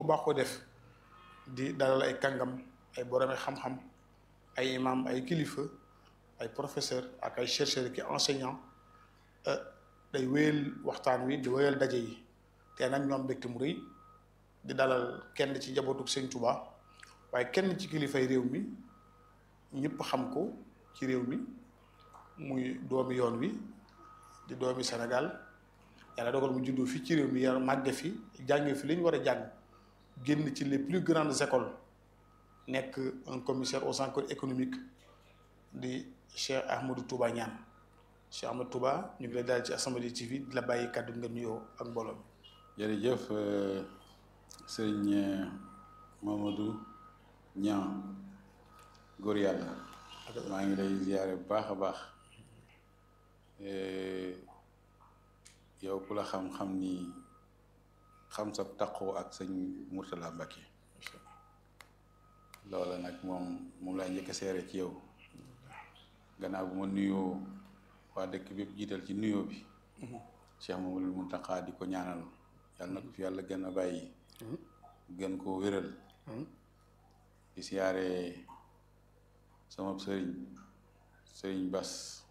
bu baax ko def di dalal ay kàngam ay boromi xam-xam ay imam ay kilifa ay professeur ak ay chercheurs ki enseignant day wéyal waxtaan wi di wéyal daje yi te nag ñoom mbégte mu rëy di dalal kenn ci njabootu Sëñ Tuubaa waaye kenn ci kilifay réew mi ñëpp xam ko ci réew mi muy doomi yoon wi di doomi Sénégal yàlla dogal mu juddoo fii ci réew mi yar màgge fi jànge fi li ñu war a jàng génn ci les plus grandes écoles nekk un commissaire aux enquêtes économiques di Cheikh Ahmadou Touba Niane Cheikh Ahmadou Touba ñu ngi lay dalal ci As-Samadiyya TV di la bàyyi kàddu nga nuyoo ak mbooloo mi. jërëjëf sëriñ Mamadou Niang góor yàlla maa ngi lay ziyaare bu baax a baax yow ku la xam-xam ni xam sa taqoo ak sëñ Mourtala Mbacké loola nag moom moom laa njëkk a seere ci yow gannaaw bu ma nuyoo waa dëkk bépp jiital ci nuyoo bi Cheikh Mamadou Mountakha di ko ñaanal yàlla na ko fi yàlla gën a bàyyi gën koo wéral di siyaare sama sëriñ sëriñ Bas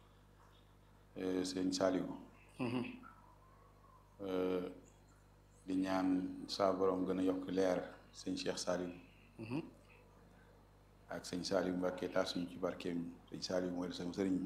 sëriñ Saliou di ñaan saa borom gën a yokk leer sëñ Cheikh Saliou ak sëñ Saliou Mbacké taal suñu ci barkeem sëñ Saliou mooy sama sëriñ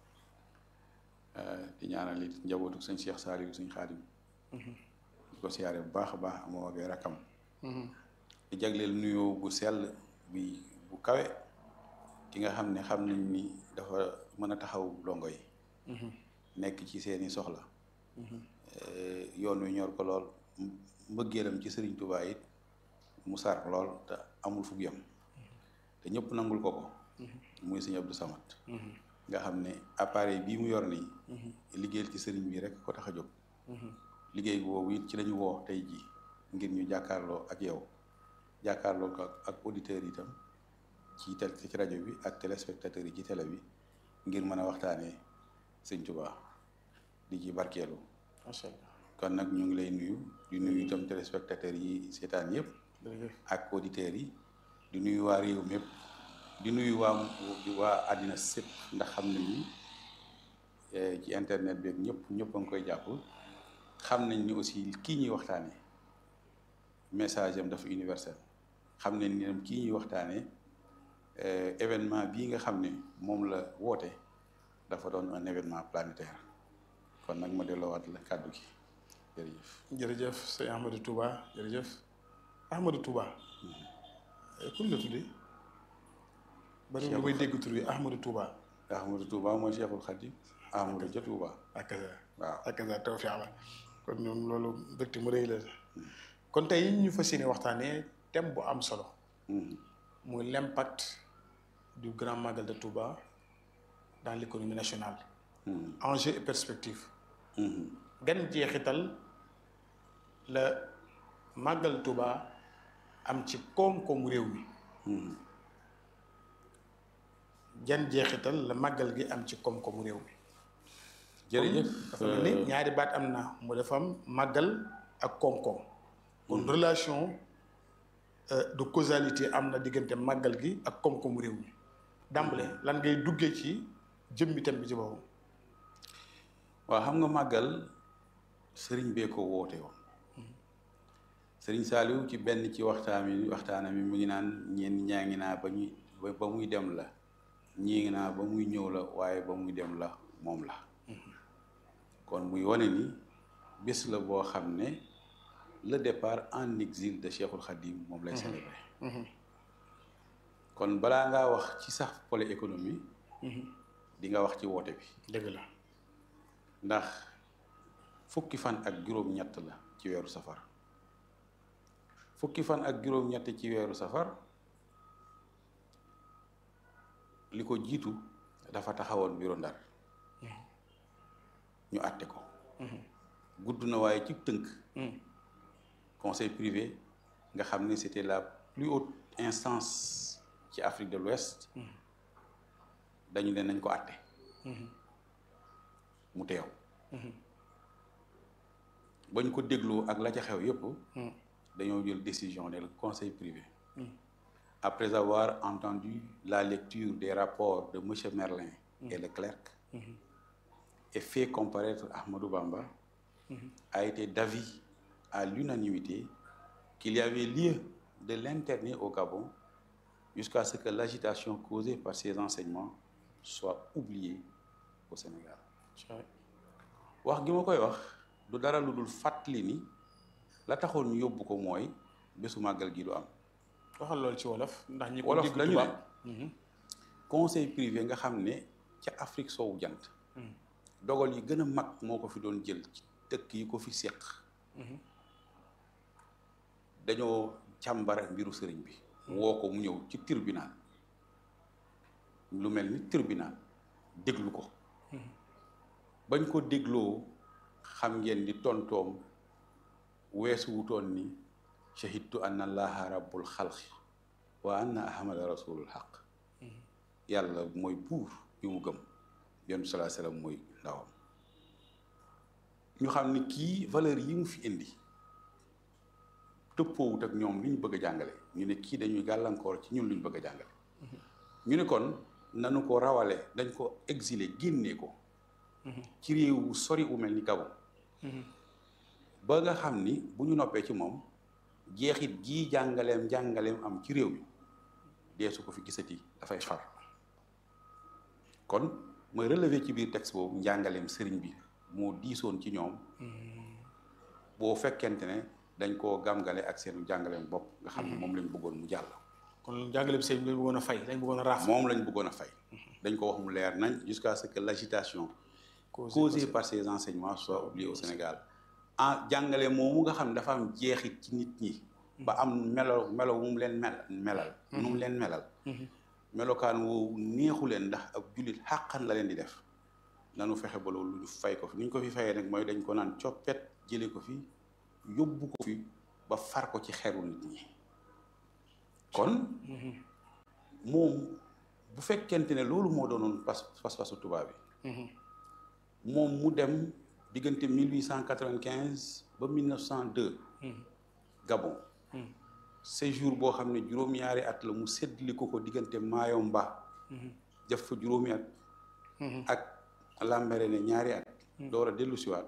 di ñaanal it njabootu sëñ Cheikh Saliou sëñ Xaadim di ko siyaare bu baax a baax amoo ak rakam di jagleel nuyoo bu sell bi bu kawe ki nga xam ne xam nañ ni dafa mën a taxaw dongo yi nekk ci seeni soxla yoon wi ñor ko lool mbëggeelam ci sëriñ Tuubaa it mu sar lool te amul fu yem te ñëpp nangul ko ko muy sëñ Abdou Samad nga xam ne appareil bii mu yor nii liggéeyal ci sëriñ bi rek ko tax a jóg liggéey boobu it ci lañu woo tey ji ngir ñu jàkkaarloo ak yow jàkkaarloo ko ak auditeurs yi itam ci tel ci rajo bi ak téléspectateurs yi ci télé bi ngir mën a waxtaanee sëñ Tuubaa di ci barkeelu macha allah kon nag ñu ngi lay nuyu di nuyu itam téléspectateurs yi seetaan yëpp ak auditeurs yi di nuyu waa réew mépp di nuyu waa waa àddina sépp ndax xam nañ ni ci internet bi ak ñëpp ñëpp a ngi koy jàpp xam nañ ni aussi kii ñuy waxtaanee message am dafa universel xam nañ ni tam kii ñuy waxtaanee événement bii nga xam ne moom la woote dafa doon un événement planétaire kon nag ma delloowaat la kàddu gi jërëjëf. jërëjëf sëñ Ahmadou Touba jërëjëf Ahmadou Touba. kun la tuddee. bari lu may dégg tur bi Ahmadou Touba. Ahmadou Touba mooy Cheikhul Khadim. Ahmadou ja Touba. ak waaw ak taw fi la kon ñoom loolu mbégte mu rëy la kon tey ñu fas yéene waxtaanee thème bu am solo. muy l'impact du grand magal de Touba dans l'économie nationale. enjeux et perspectives. gan jeexital la màggal Touba am ci koom-koomu réew mi. jan jeexital la màggal gi am ci koom-koomu réew mi. jërëjëf dafa mel ni ñaari baat am na mu dafa am màggal ak koom-koom. kon relation de causalité am na diggante màggal gi ak koom-koomu réew mi. dàmbale lan ngay duggee ci jëmmi thème bi ci boppam. waaw xam nga màggal sëriñ bee ko woote woon sëriñ Saliou ci benn ci waxtaan mi waxtaana mi mu ngi naan ñeen ñaa ngi naa ba ñuy ba muy dem la ñii ngi naa ba muy ñëw la waaye ba muy dem la moom la kon muy wane ni bés la boo xam ne le départ en exil de Cheikhul Khadim moom lay célébrer kon balaa ngaa wax ci sax pôle économie di nga wax ci woote bi dëgg la ndax fukki fan ak juróom-ñett la ci weeru safar fukki fan ak juróom-ñett ci weeru safar li ko jiitu dafa taxawoon bureau Ndar ñu àtte ko gudd na waaye ci tënk conseil privé nga xam ne c'était la plus haute instance ci Afrique de l'Ouest dañu ne nañ ko àtte mu teew bañ ko dégloo ak la ca xew yépp dañoo jël décision ne le conseil privé après avoir entendu la lecture des rapports de monsieur Merlin et Leclerc et fait comparaître Ahmadou Bamba a été d'avis à l'unanimité qu'il y avait lieu de l'interner au Gabon jusqu'à ce que l'agitation causée par ces enseignements soit oubliée au Sénégal wax gi ma koy wax du dara lu dul fàttali ni la taxoon ñu yóbbu ko mooy bésu màggal gi du am waxal loolu ci wolof ndax ñi ko wolof dégg dañu tubaab ne conseil privé nga xam ne ca Afrique soowu jant dogal yi gën a mag moo ko fi doon jël ci dëkk yi ko fi seq dañoo càmbara mbiru sëriñ bi woo ko mu ñëw ci tribunal lu mel ni tribunal déglu ko bañ ko dégloo xam ngeen ni tontoom weesu wutoon ni shahidtu anna allaha rabbul xalqi wa anna ahmada rasulul xaq yàlla mooy buur bi mu gëm yonent bi salaa sallam mooy ndawam ñu xam ni kii valeur yi mu fi indi tëppoowut ak ñoom li ñu bëgg a jàngale ñu ne kii dañuy gàllankoor ci ñun lu ñu bëgg a jàngale ñu ne kon nanu ko rawale dañ ko exilé génnee ko ci réew wu sori wu mel ni Gabon ba nga xam ni bu ñu noppee ci moom jeexit gii jàngaleem jàngaleem am ci réew mi dee su ko fi gisati dafay far kon mooy relever ci biir texte boobu njàngaleem sëriñ bi moo diisoon ci ñoom boo fekkente ne dañ koo gàmgale ak seen jàngaleem bopp nga xam ne moom lañ bëggoon mu jàll kon jàngale bi sëñ bi lañ bëggoon a fay lañ bëggoon a raaf moom lañ bëggoon a fay dañ ko wax mu leer nañ jusqu'à ce que l'agitation causée par ces enseignements soit oubliée au Sénégal ah jàngale moomu nga xam dafa am jeexit ci nit ñi ba am melo melo mu leen mel melal nu mu leen melal melokaan woowu neexu leen ndax ab jullit xàqan la leen di def nanu fexe ba loolu ñu fay ko fi ni ñu ko fi fayee nag mooy dañ ko naan coppet jële ko fi yóbbu ko fi ba far ko ci xeru nit ñi kon moom bu fekkente ne loolu moo doonoon pas pas-pasu tubaab bi moom mu dem diggante 1895 ba 1902 Gabon séjour boo xam ne juróom-ñaari at la mu séddli ko ko diggante Mayomba def fa juróomi at ak Lambaréné ñaari at door a dellu siwaat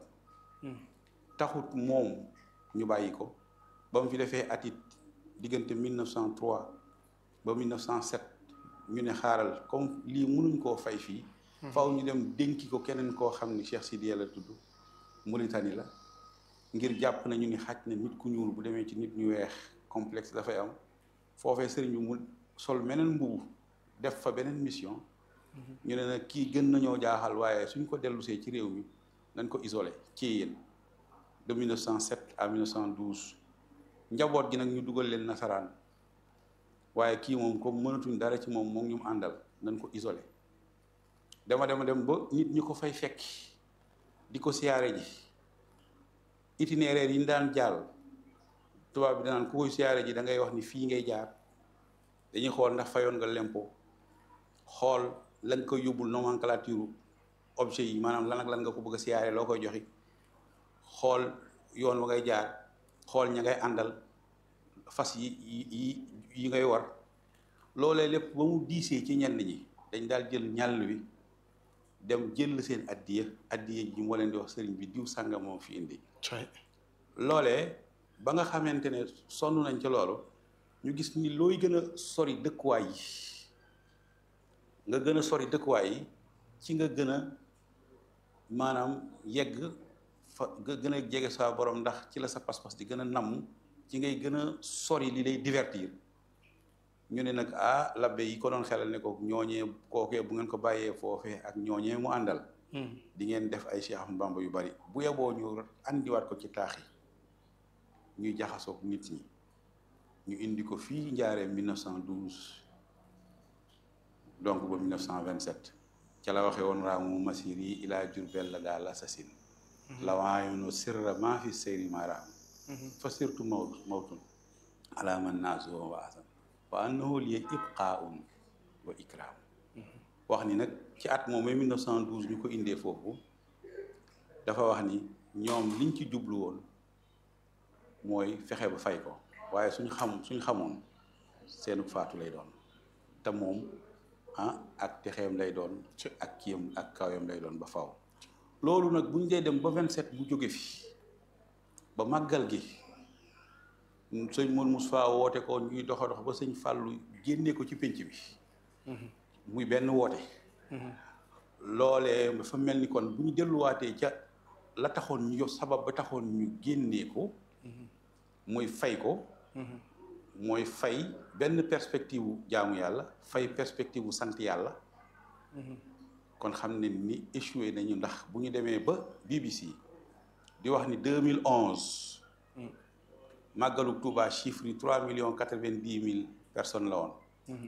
taxut moom ñu bàyyi ko ba mu fi defee at it diggante 1903 ba 1907 ñu ne xaaral comme lii mënuñ koo fay fii faw ñu dem dénki ko keneen koo xam ni Cheikh Sidiya la tudd Mauritanie la ngir jàpp nañu ni xaj na nit ku ñuul bu demee ci nit ñu weex complexe dafay am foofee sëriñ bi mu sol meneen mbubu def fa beneen mission ñu ne nag kii gën nañoo jaaxal waaye suñ ko dellusee ci réew mi nañ ko isolé ci yéen de 1907 à 1912 njaboot gi nag ñu dugal leen nasaraan waaye kii moom comme mënatuñ dara ci moom moom ñu mu àndal nañ ko isolé dama dema dem ba nit ñi ko fay fekk di ko siyaare ji itinéraire yi ñu daan jàll tubaab bi danaan ku koy siyaare ji da ngay wax ni fii ngay jaar dañuy xool ndax fayoon nga lempo xool lañ koy yóbbul nomenclature objet yi maanaam lan ak lan nga ko bëgg a siyaare loo koy joxi xool yoon wa ngay jaar xool ña ngay àndal fas yi yi yi ngay war loolee lépp ba mu diisee ci ñenn ñi dañ daal jël ñàll wi dem jël seen addiya addiya ji moo leen di wax sëriñ bi diw sànga moom fi indi loolee ba nga xamante ne sonn nañ ca loolu ñu gis ni looy gën a sori dëkkuwaay yi nga gën a sori dëkkuwaay yi ci nga gën a maanaam yegg fa nga gën a jege sa borom ndax ci la sa pas-pas di gën a namm ci ngay gën a sori li lay divertir ñu ne nag ah labbe yi ko doon xelal ne ko ñooñee kookee bu ngeen ko bàyyee foofee ak ñooñee mu àndal di ngeen def ay Cheikh Ahmadou Bamba yu bari bu yeboo ñu andiwaat ko ci taax yi ñuy jaxasoog nit ñi ñu indi ko fii njaareem 1912 donc ba 1927 ca la waxee woon raamu masir yi ilaa Jurbel la daal assasine la waayono sirra maa fi seyri ma raam fa sirtu mawt mawtun ala man naasu wa asan wa annahu liya ibqaun wa ikram wax ni nag ci at moom 1912 ñu ko indee foofu dafa wax ni ñoom liñ ci jublu woon mooy fexe ba fay ko waaye suñ xam suñ xamoon seenu faatu lay doon te moom ah ak texeem lay doon ak kiyam ak kawam lay doon ba faw loolu nag buñ dee dem ba 27 bu jóge fi ba màggal gi sëñ Mourou Moussa woote ko ñuy doxa dox ba sëñ Fàllu génne ko ci pénc bi muy benn woote loolee dafa mel ni kon bu ñu delluwaatee ca la taxoon ñu sabab ba taxoon ñu génnee ko muy fay ko mooy fay benn perspective wu jaamu yàlla fay perspective wu sant yàlla kon xam ne ni échoué nañu ndax bu ñu demee ba BBC di wax ni 2011 màggalu Touba chiffre yi 3 millions 90 mille personnes la woon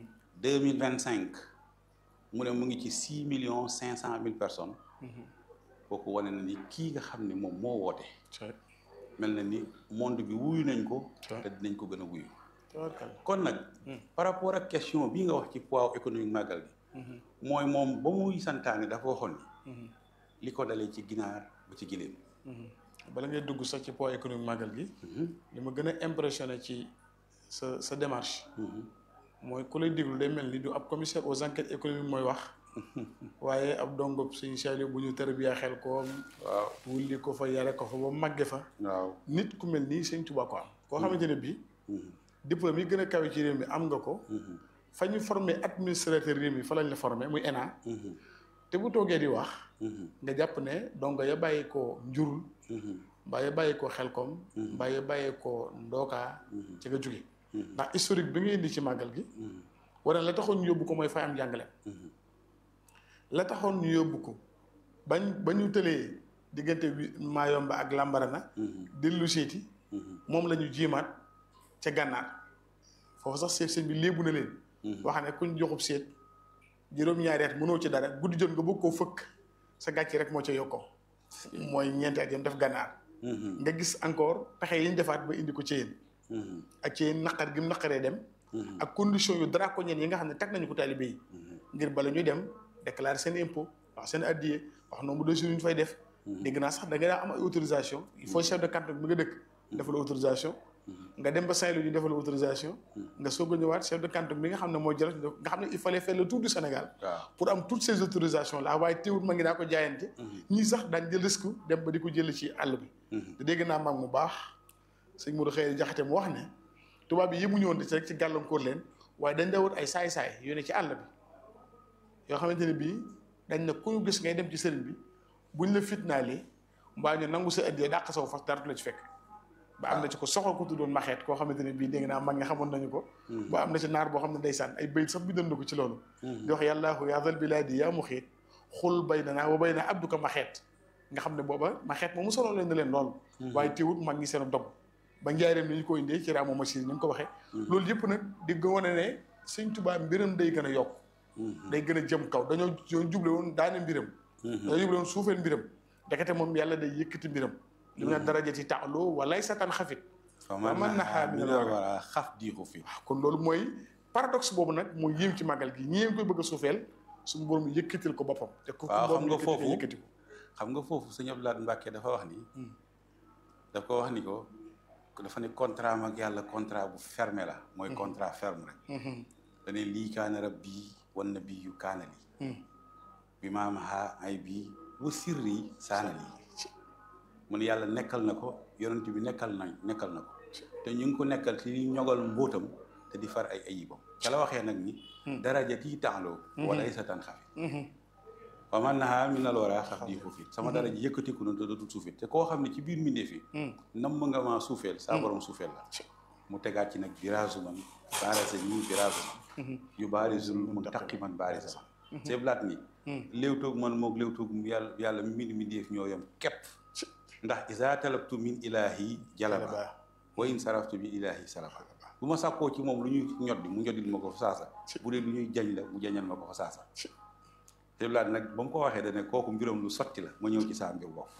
2025 mu ne mu ngi ci 6 millions 500 mille personnes kooku wane na ni kii nga xam ne moom moo woote mel na ni monde bi wuyu nañ ko te dinañ ko gën a wuyu kon nag par rapport ak question bii nga wax ci poids économique màggal gi mooy moom ba muy santaane dafa waxoon ni li ko dalee ci ginaar ba ci giléem bala ngay dugg sax ci poids économique màggal gi li ma gën a impressionné ci sa sa démarche mooy ku lay déglu day mel ni du ab commissaire aux enquêtes économiques mooy wax waaye ab dongob suñu Saliou bu ñu tërbiyaa xel ko waaw wulli ko fa yare ko fa ba màgge fa waaw nit ku mel nii sëñ Tuubaa ko am koo xamante ne bii diplôme yi gën a kawe ci réew mi am nga ko fa ñu formé administrateur réew mi fa lañ la formé muy ENA te bu toogee di wax nga jàpp ne dongo ya bàyyi ko njurul mbaa ya bàyyi ko xelkom mbaa ya bàyyi ko ndookaa ci nga jóge ndax historique bi nga indi ci màggal gi wala la taxoon ñu yóbbu ko mooy fay am jàngale la taxoon ñu yóbbu ko bañ ba ñu tëlee diggante bi Maayomba ak Lambarana dellu seeti moom la ñu jiimaat ca gànnaar foofu sax seet sëñ bi léebu na leen wax ne kuñ joxub seet juróom-ñaari at mënoo ci dara guddi jot nga bëgg koo fëkk sa gàcce rek moo ca yokkoo mooy ñeenti at yam def gànnaar nga gis encore pexe yi ñu defaat ba indi ko ci yéen ak ci yéen naqar gi mu naqaree dem ak condition yu draconiennes yi nga xam ne teg nañu ko taalibe yi ngir bala ñuy dem déclarer seen impôt wax seen addiye wax nombre de jours yu ñu fay def dégg naa sax da nga daa am ay autorisation il faut chef de canton bi nga dëkk defal autorisation nga dem ba Saint-Louis ñu defal autorisation nga soog a ñëwaat chef de canton bi nga xam ne mooy jël nga xam ne il fallait faire le tour du Sénégal pour am toutes ces autorisations là waaye teewul ma ngi daa ko jaayante ñii sax daañ jël risque dem ba di ko jël ci àll bi te dégg naa mag mu baax sëñ Modou Xëy Jaxate mu wax ne tubaab yi yemuñu woon ci rek ci gàllankoor leen waaye dañ dawut ay saay-saay yu ne ci àll bi yoo xamante ne bii dañ ne ku ñu gis ngay dem ci sëriñ bi buñ la fitnaalee mbaa ñu nangu sa addiyee dàq saw fas dara la ci fekk ba am na ci ko soxla ko tuddoon maxeet koo xamante ne bii dégg naa mag nga xamoon nañu ko ba am na ci naar boo xam ne ndeysaan ay bayit sax bi doon na ko ci loolu di wax yàllaahu yaa zal bilaadi yaa mu xiit xul bay na naa wa bay na abduka maxeet nga xam ne booba maxeet moomu solo leen na leen loolu waaye teewut mag ñi seen dog ba njaareem ni ñu ko indee ci raamu machine ni nga ko waxee loolu yëpp nag di nga wane ne sëñ Tuubaa mbiram day gën a yokk day gën a jëm kaw dañoo ñoo juble woon daane mbiram dañoo juble woon suufeel mbiram ndekete moom yàlla day yëkkati mbiram li mu ne darajati taxloo walay satan xafit fa man naxaa mi war a xaf diixu fi waaw kon loolu mooy paradoxe boobu nag mooy yéem ci màggal gi ñi ngeen koy bëgg a suufeel suñu borom yëkkatil ko boppam te ku waaw xam nga borom foofu yëkkati ko xam nga foofu sëñ Abdou Lahad Mbacke dafa wax ni daf ko wax ni ko dafa ne contrat mag yàlla contrat bu fermé la mooy contrat ferme rek dane lii kaana rabbi wan nabi yu kaana lii bi maam ha ay bii wa sirri saana lii mu ne yàlla nekkal na ko yonent bi nekkal na nekkal na ko te ñu ngi ko nekkal ci li ñogal mbóotam te di far ay ayibam ca la waxee nag ni daraja tii taxloo wala ay satan xafit wa man nahaa min al wara xaf di fuufit sama daraja yëkkatiku na te dootul suufit te koo xam ne ci biir mbindee fi nam nga maa suufeel saa borom suufeel la mu tegaat ci nag biraasu man baarasa ñii biraasu man yu baarisul mun taqi man baarisa man seeblaat ni léewtoog man moog léewtoog yàlla yàlla mi mbind mbindeef ñoo yam képp ndax isa talabtu min ilahi jalaba wa in saraftu min ilahi salafa bu ma sàkkoo ci moom lu ñuy ñoddi mu ñoddil ma ko fa saasa bu dee lu ñuy jañ la mu jañal ma ko fa saasa te laat nag ba mu ko waxee dane kooku mbiram lu sotti la ma ñëw ci saa mbir bopp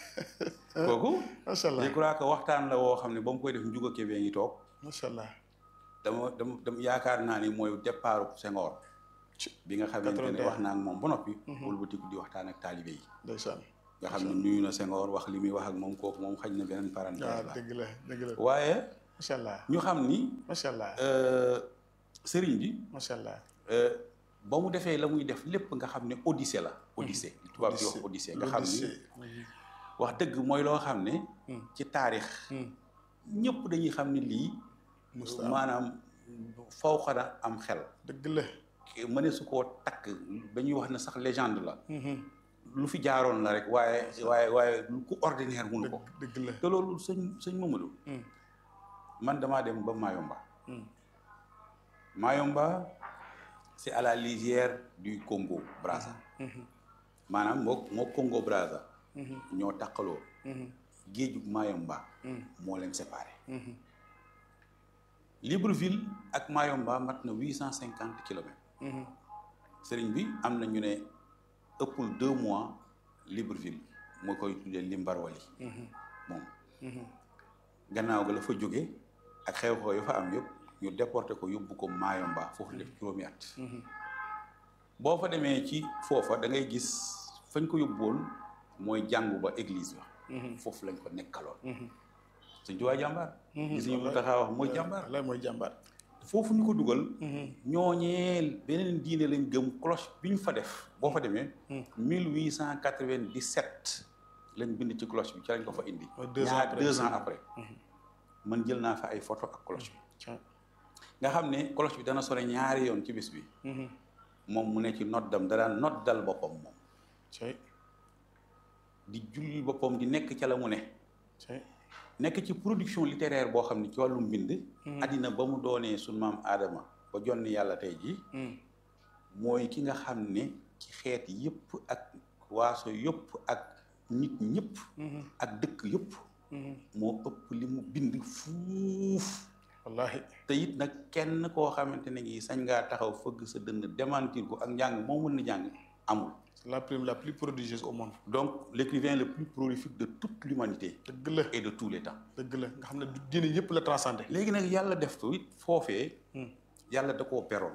kooku macha allah je crois que waxtaan la woo xam ne ba mu koy def njuga kebee ngi toog macha allah dama dama dama yaakaar naa ni mooy départ Senghor bi nga xamante ne wax naa ak moom ba noppi wëlbatiku di waxtaan ak taalibe yi ndeysaan nga xam ne nuyu na Senghor wax li muy wax ak moom kooku moom xaj na beneen parenthèse waaw la dëgg la dëgg la waaye macha allah ñu xam ni macha allah euh, sëriñ bi macha allah euh, ba mu defee la muy def lépp nga xam ne odyssée la odyssée li tubaab di wax odyssée nga xam ni wax dëgg mooy loo xam ne ci taarix ñëpp dañuy xam ne lii Musta am. maanaam faw xana am xel dëgg la mëne su koo takk dañuy wax ne sax légende la lu fi jaaroon la rek waaye waaye waaye lu ku ordinaire mënu ko dëgg la te loolu sëñ sëñ Mamadou man damaa dem ba Mayomba Mayomba c'est à la lisière du Congo Brazza maanaam moo moo Congo Brazza ñoo taqaloo géejug Mayomba moo leen séparé Libreville ak Mayomba mat na huit cent cinquante kilomètres sëriñ bi am na ñu ne ëppul deux mois Libreville moo koy tuddee Limbarwali moom gannaaw ga la fa jóge ak xew-xew yu fa am yëpp ñu déporté ko yóbbu ko Mayomba foofu def juróomi at boo fa demee ci foofa da ngay gis fañ ko yóbbuwoon mooy jàngu ba église ba foofu lañ ko nekkaloon sëñ Tuubaa jàmbaar gis ñu mu taxaa wax mooy jàmbaar la mooy jàmbaar foofu ñu ko dugal ñooñeel beneen diine lañ gëm cloche bi ñu fa def boo fa demee mille huit cent quatre-vingt-dix-sept lañ bind ci cloche bi ci lañ ko fa indi Mooy deux ans ñaar après. deux ans après man jël naa fa ay photo ak cloche bi nga xam ne cloche bi dana sore ñaari yoon ci bis bi moom mu ne ci noddam da daan noddal boppam moom cay di julli boppam di nekk ca la mu ne cay nekk ci production littéraire boo xam ne ci wàllum mbind addina ba mu doonee suñ maam aadama ba jonni yàlla tey ji mooy ki nga xam ne ci xeet yëpp ak waaso yëpp ak nit ñëpp ak dëkk yëpp moo ëpp li mu bind fuuf wallahi te it nag kenn koo xamante ne ngi sañ ngaa taxaw fëgg sa dënn démentir ko ak njàng moo mën na jàng amul c'est la prime la plus prodigieuse au monde donc l'écrivain le plus prolifique de toute l'humanité dëgg la et de tous les temps dëgg la nga xam ne du diine yëpp la transcendé léegi nag yàlla def ko it foofee yàlla da koo peroon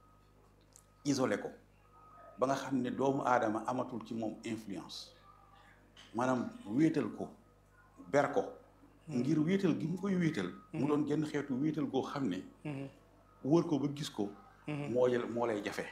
isolé ko ba nga xam ne doomu aadama amatul ci moom influence maanaam wéetal ko ber ko ngir wéetal gi mu koy wéetal mu doon genn xeetu wéetal goo xam ne wër ko ba gis ko moo jël moo lay jafe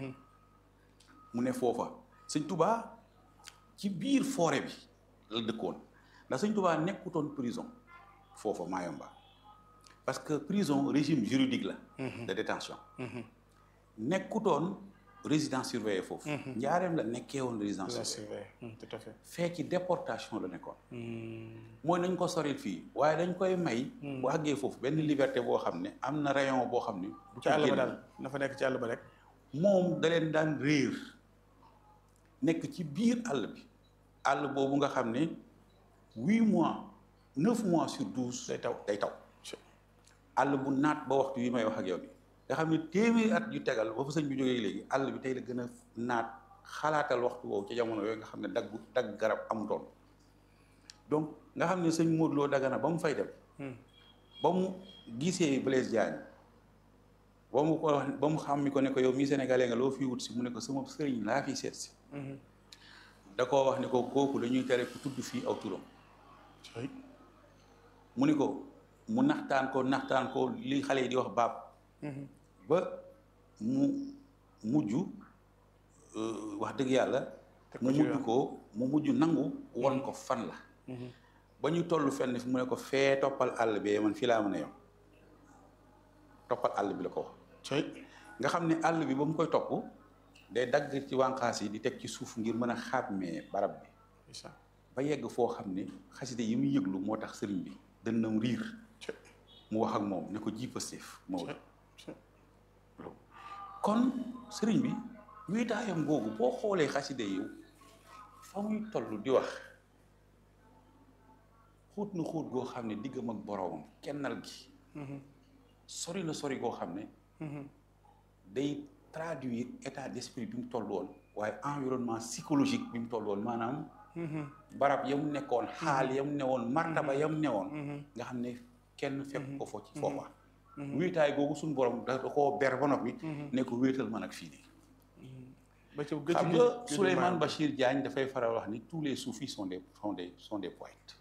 mu ne foofa sëñ tubaa ci biir forêt bi la dëkkoon ndax sëñ tubaa nekkutoon prison foofa Mayomba parce que prison régime juridique la de détention nekkutoon résidence surveillée foofu njaareem la nekkee woon résidence la surveillée surveille tout à fait fee ci déportation la nekkoon mooy nañ ko soril fii waaye dañ koy may bu àggee foofu benn liberté boo xam ne am na rayon boo xam ne du ci àll ba génn. daal na fa nekk ci àll ba rek moom da leen daan réer nekk ci biir àll bi àll boobu nga xam ne huit mois neuf mois sur douze day taw day taw àll bu naat ba waxtu yi may wax ak yow bi nga xam ne téeméeri at yu tegal ba fa sëñ bi jógee léegi àll bi tey la gën a naat xalaatal waxtu woowu ci jamono yooyu nga xam ne dagg dagg garab amutoon donc nga xam ne sëñ Modou Lo Dagana ba mu fay dem ba mu gisee Blaise Diagne ba mu ko wax ba mu xam mi ko ne ko yow mii sénégalais nga loo fi wut si mu ne ko sama sëriñ laa fi seet si da koo wax ne ko kooku dañuy tere ku tudd fii aw turam cay mu ni ko mu naxtaan ko naxtaan ko li xale yi di wax baab ba mu mujj euh, wax dëgg yàlla Teg ko mu ci mujj yoon. ko mu mujj nangu won ko fan la ba ñu toll fenn fi mu ne ko fee toppal àll bee man fii laa mën a yem toppal àll bi la ko wax cay nga xam ne àll bi ba mu koy topp day dagg ci wànqaas yi di teg ci suuf ngir mën a xàmmee barab bi isa ba yegg foo xam ne xaside yi muy yëglu moo tax sëriñ bi dënnam riir cay mu wax ak moom ne ko ji Pastef Maodo cay cay kon sëriñ bi wéetaayam googu boo xoolee xaside yi fa muy toll di wax xóot na xóot goo xam ne diggam ak boroomam kennal gi sori na sori goo xam ne day traduire état d'esprit bi mu toll woon waaye environnement psychologique bi mu toll woon maanaam barab yam nekkoon xaal yam newoon martaba yam newoon nga xam ne kenn fekk ko fo ci foofa wéetaay googu suñu borom da da koo ber ba noppi ne ko wéetal man ak fii nii ba ci gëj xam nga Souleymane Bachir Diagne dafay faral wax ni tous les soufis sont des sont des sont des poètes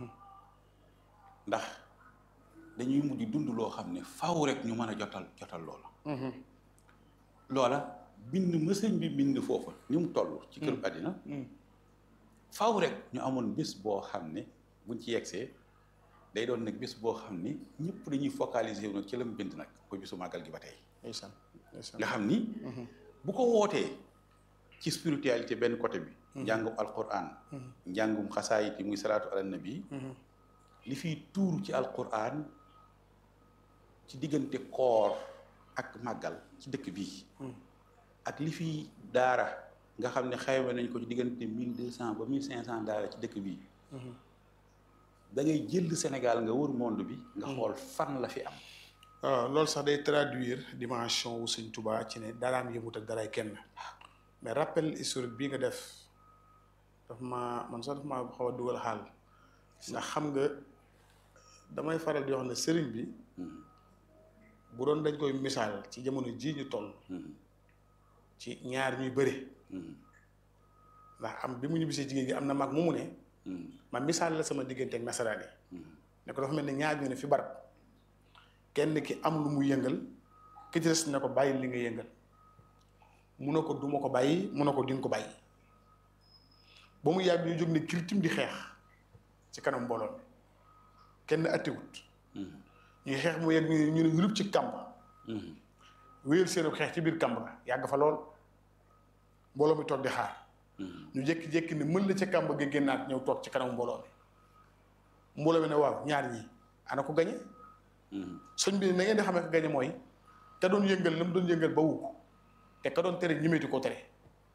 ndax dañuy mujj dund loo xam ne faw rek ñu mën a jotal jotal loola loola bind mësëñ bi bind foofa ni mu toll ci këru àddina faw rek ñu amoon bés boo xam ne buñ ci yegsee day doon nag bés boo xam ne ñëpp dañuy focaliser wu nag ci la mu bind nag ko bisu màggal gi ba tey ndeysaan ndeysaan nga xam ni bu ko wootee ci spiritualité benn côté bi njàngum alquran njàngum xasaayit yi muy salaatu ala nabi li fiy tuuru ci alquran ci diggante koor ak màggal ci dëkk bii ak li fiy daara nga xam ne xayma nañ ko ci diggante mille deux cent ba mille cinq cent daara ci dëkk bii da ngay jël Sénégal nga wër monde bi nga xool fan la fi am waaw loolu sax day traduire dimension wu Sëñ Tuubaa ci ne daraam yëmut ak daray kenn mais rappel historique bii nga def daf ma man sax daf ma xaw a dugal xaal ndax xam nga damay faral di wax ne sëriñ bi bu doon dañ koy misaal ci jamono jii ñu toll ci ñaar ñuy bëre ndax am bi mu ñibbisee jigéen gi am na mag mu mu ne ma misaal la sama diggante ak nasaraan yi ne ko dafa mel ne ñaar ñu ne fi barab kenn ki am lu mu yëngal ki ci des ne ko bàyyi li nga yëngal mu ne ko duma ko bàyyi mu ne ko dinga ko bàyyi ba mu yàgg ñu jóg ne kirtim di xeex ci kanam mbooloo mi kenn attiwut ñuy xeex mu yegg ñu ne yulub ci kàmb wéyal seen xeex ci biir kàmb ga yàgg fa lool mbooloo mi toog di xaar ñu jékki-jékki ne mën la ca kàmb ga génnaat ñëw toog ci kanam mbooloo mi mbooloo mi ne waaw ñaar ñi ana ko gañe sëñ bi na ngeen di xamee ko gañe mooy te doon yëngal la mu doon yëngal ba wu ko te ka doon tere ñimeeti ko tere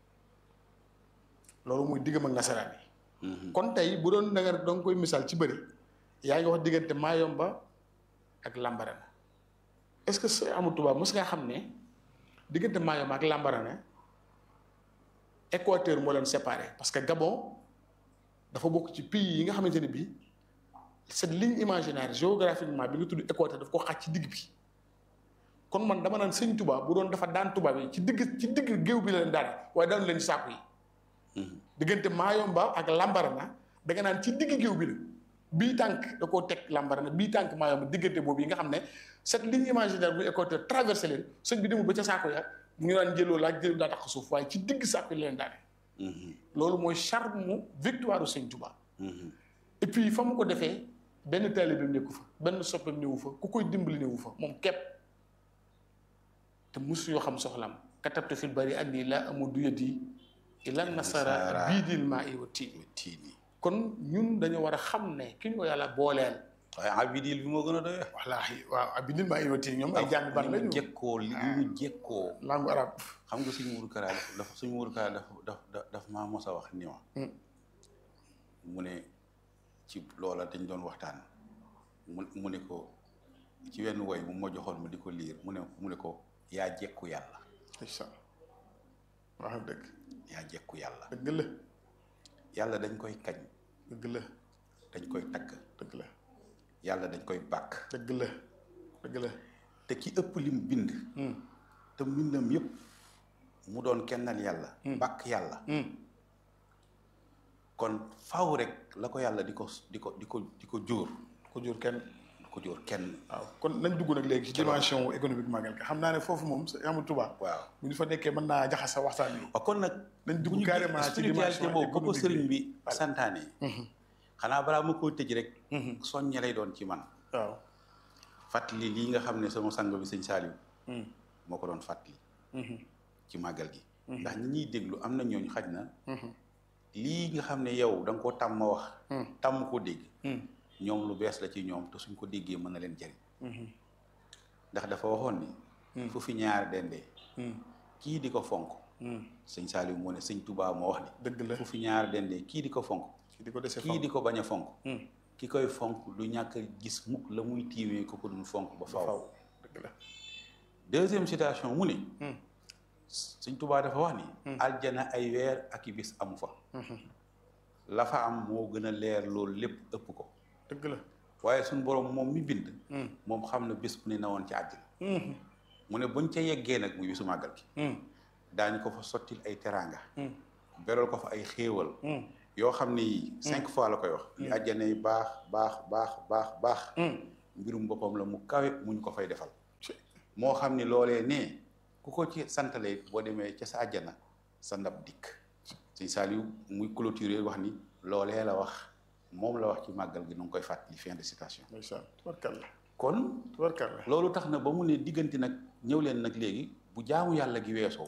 loolu muy diggam ak nasaraan yi kon tey bu doon da nga da nga koy misaal ci bëri yaa ngi wax diggante Mayomba ak Lambarana est-ce que sëñ Amadou Touba mos ngaa xam ne diggante Mayomba ak Lambarana Équateur moo leen séparé parce que Gabon dafa bokk ci pays yi nga xamante ne bii cette ligne imaginaire géographiquement bi nga tudd Équateur daf ko xaaj ci digg bi kon man dama naan sëñ Touba bu doon dafa daan tubaab yi ci digg ci digg géew bi la leen daan waaye daanu leen saaku yi diggante Mayomba ak Lambarana da nga naan ci digg géew bi la bii tànk da koo teg Lambarana bii tànk Mayomba diggante boobu yi nga xam ne cette ligne imaginaire bu Équateur traversé leen sëñ bi demul ba ca saako ya mu ngi naan jëloo laa jël daa tax suuf waaye ci digg saako yi leen daane loolu mooy charme mu victoire u sëñ Touba et puis fa mu ko defee benn taalibe bi nekku fa benn soppeem newu fa ku koy dimbali newu fa moom képp te musu yoo xam soxlam katabtu fil bari anni laa amudu yadi ila nasara biidil maa i wa tiini tiini kon ñun dañu war a xam ne ki ñu ko yàlla booleel waaye abidil bi moo gën a doy wallaahi waaw ah bidil maa i wa tiini ñoom ay jàng ban lañu jekkoo li ñu jekkoo langue arabe xam nga suñu Mourou Kara dafa suñu Mourou Kara dafa daf daf maa mos a wax ni ma mu ne ci loola dañ doon waxtaan mu mu ne ko ci wenn woy mu ma joxoon ma di ko liir mu ne mu ne ko yaa jekku yàlla incha allah wax dëgg yaa jekku yàlla dëgg la yàlla dañ koy kañ dëgg la dañ koy tagg dëgg la yàlla dañ koy bàkk dëgg la dëgg la te ki ëpp lim bind te mbindam yëpp mu doon kennal yàlla bàkk yàlla kon faaw rek la ko yàlla di ko di ko di ko di ko jóor ko jur kenn di ko jóor kenn waaw kon nañ dugg nag léegi ci dimension économique magal ka xam naa ne foofu moom sa amul tubaab waaw bu ñu fa nekkee mën naa jaxasa waxtaan bi waaw kon nag nañ bu dugg ñu carrément ci spiritualité dimension boobu ba ko économique sëriñ bi bi santaane xanaa balaa ma koo tëj rek soññe lay doon ci man waaw fàttali lii nga xam ne sama sang bi sëñ Saliou moo ko doon fàttali ci màggal gi ndax ñi ñuy déglu am na ñooñu xaj na lii nga xam ne yow da nga koo tàmm wax tàmm koo dégg ñoom lu bees la ci ñoom te suñ ko déggee mën na leen jariñ ndax dafa waxoon ni fu fi ñaar dendee kii di ko fonk sëñ Saliou moo ne sëñ Touba moo wax dëgg ni la fu fi ñaar dendee kii di ko fonk kii di ko dese kii di ko bañ a fonk Hmm. ki koy fonk du ñàkk a gis mukk la muy tiimee ko ko dul fonk ba faw faw dëgg la deuxième citation mu ne Hmm. sëñ Touba dafa wax ni aljana ay weer ak i bis amu fa la fa am moo gën a leer loolu lépp ëpp ko dëgg la waaye suñ borom moom mi bind Hmm. moom xam na bés bu ne na woon ci àddina Hmm. mu ne buñ ca yeggee nag muy bisu màggal gi Hmm. daañu ko fa sottil ay teraanga beral ko fa ay xéewal yoo xam ni cinq fois la koy wax li àjjana yi baax baax baax baax baax mbirum boppam la mu kawe mu ñu ko fay defal moo xam ni loolee ne ku ko ci santale boo demee ca sa àjjana sa ndab dikk sëñ Saliou muy clôturer wax ni loolee la wax moom la wax ci màggal gi nu ngi koy fàttali fin de citation ndeysaan tubarkalla kon tubarkalla loolu tax na ba mu ne diggante nag ñëw leen nag léegi bu jaamu yàlla gi weesoo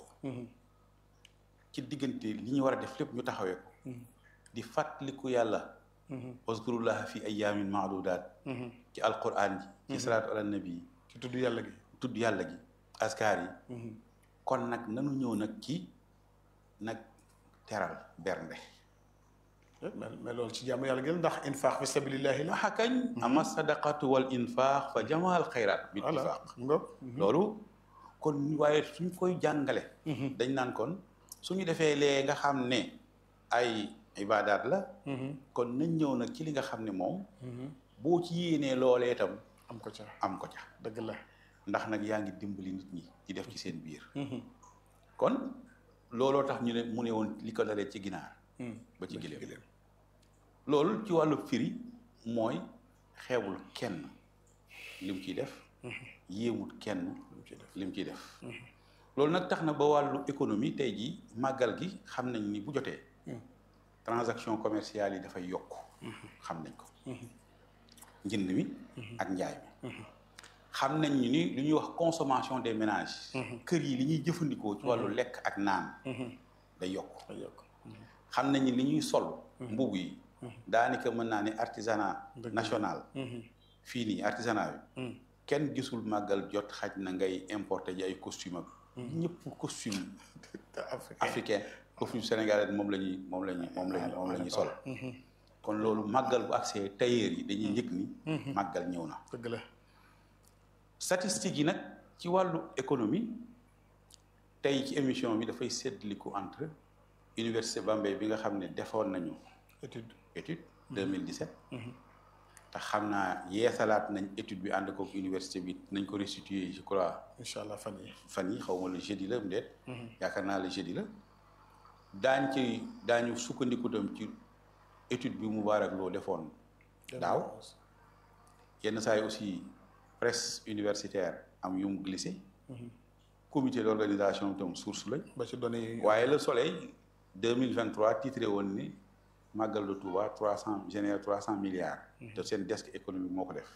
ci diggante li ñu war a def lépp ñu taxawee ko di fàttaliku yàlla waskurullaha fi ayaamin maadudaat ci alquran ji ci salaatu ala nabi ci tudd yàlla gi tudd yàlla gi askar yi kon nag nanu ñëw nag ci nag teral bernde mais mais loolu ci jaamu yàlla gi la ndax infaax fi sabilillahi la waxa kañ ama sadaqatu wal infaax fa jamaal xayraat bi voilà ittifaq ngoog loolu kon waaye suñ koy jàngale dañ naan kon suñu defee lee nga xam ne ay ibaadaat la kon nañ ñëw nag ci li nga xam ne moom boo ci yéenee loolee itam am ko ca am ko ca dëgg la ndax nag yaa ngi dimbali nit ñi di def ci seen biir kon looloo tax ñu ne mu ne woon li ko dalee ci ginaar ba ci gileem loolu ci wàllu firi mooy xeebul kenn lim ciy def yéemut kenn lim ciy def loolu nag tax na ba wàllu économie tey jii màggal gi xam nañ ni bu jotee transaction commerciale yi dafay yokk xam nañ ko njënd mi ak njaay mi xam nañ ni li ñuy wax consommation des ménages kër yi li ñuy jëfandikoo ci wàllu lekk ak naan day yokk day yokk xam nañ ni li ñuy sol mbubb yi daanaka mën naa ne artisanat national fii nii artisanat bi kenn gisul màggal jot xaj na ngay importer ji ay costume ak ñëpp costume africain costume sénégalais moom la ñuy moom la ñuy moom la ñuy moom la ñuy sol kon loolu màggal bu accès tailleur yi dañuy yëg ni màggal ñëw na dëgg la statistiques yi nag ci wàllu économie tey ci émission bi dafay séddaliku entre université Bambey bi nga xam ne defoon nañu étude étude 2017 te xam naa yeesalaat nañ étude bi ànd kook université bi nañ ko restituer je crois incha allah fan yi fan yi xaw ma le jeudi la mu deet yaakaar naa le jeudi la daañ ci daañu sukkandiku dem ci étude bi Moubarak Lo defoon daaw yenn saa yi aussi presse universitaire am yu mu glissé comité d'organisation itam source lañ ba ci données yi waaye le soleil 2023 titré woon ni màggal de Touba trois cent génère trois cent milliards te seen desk économique moo ko def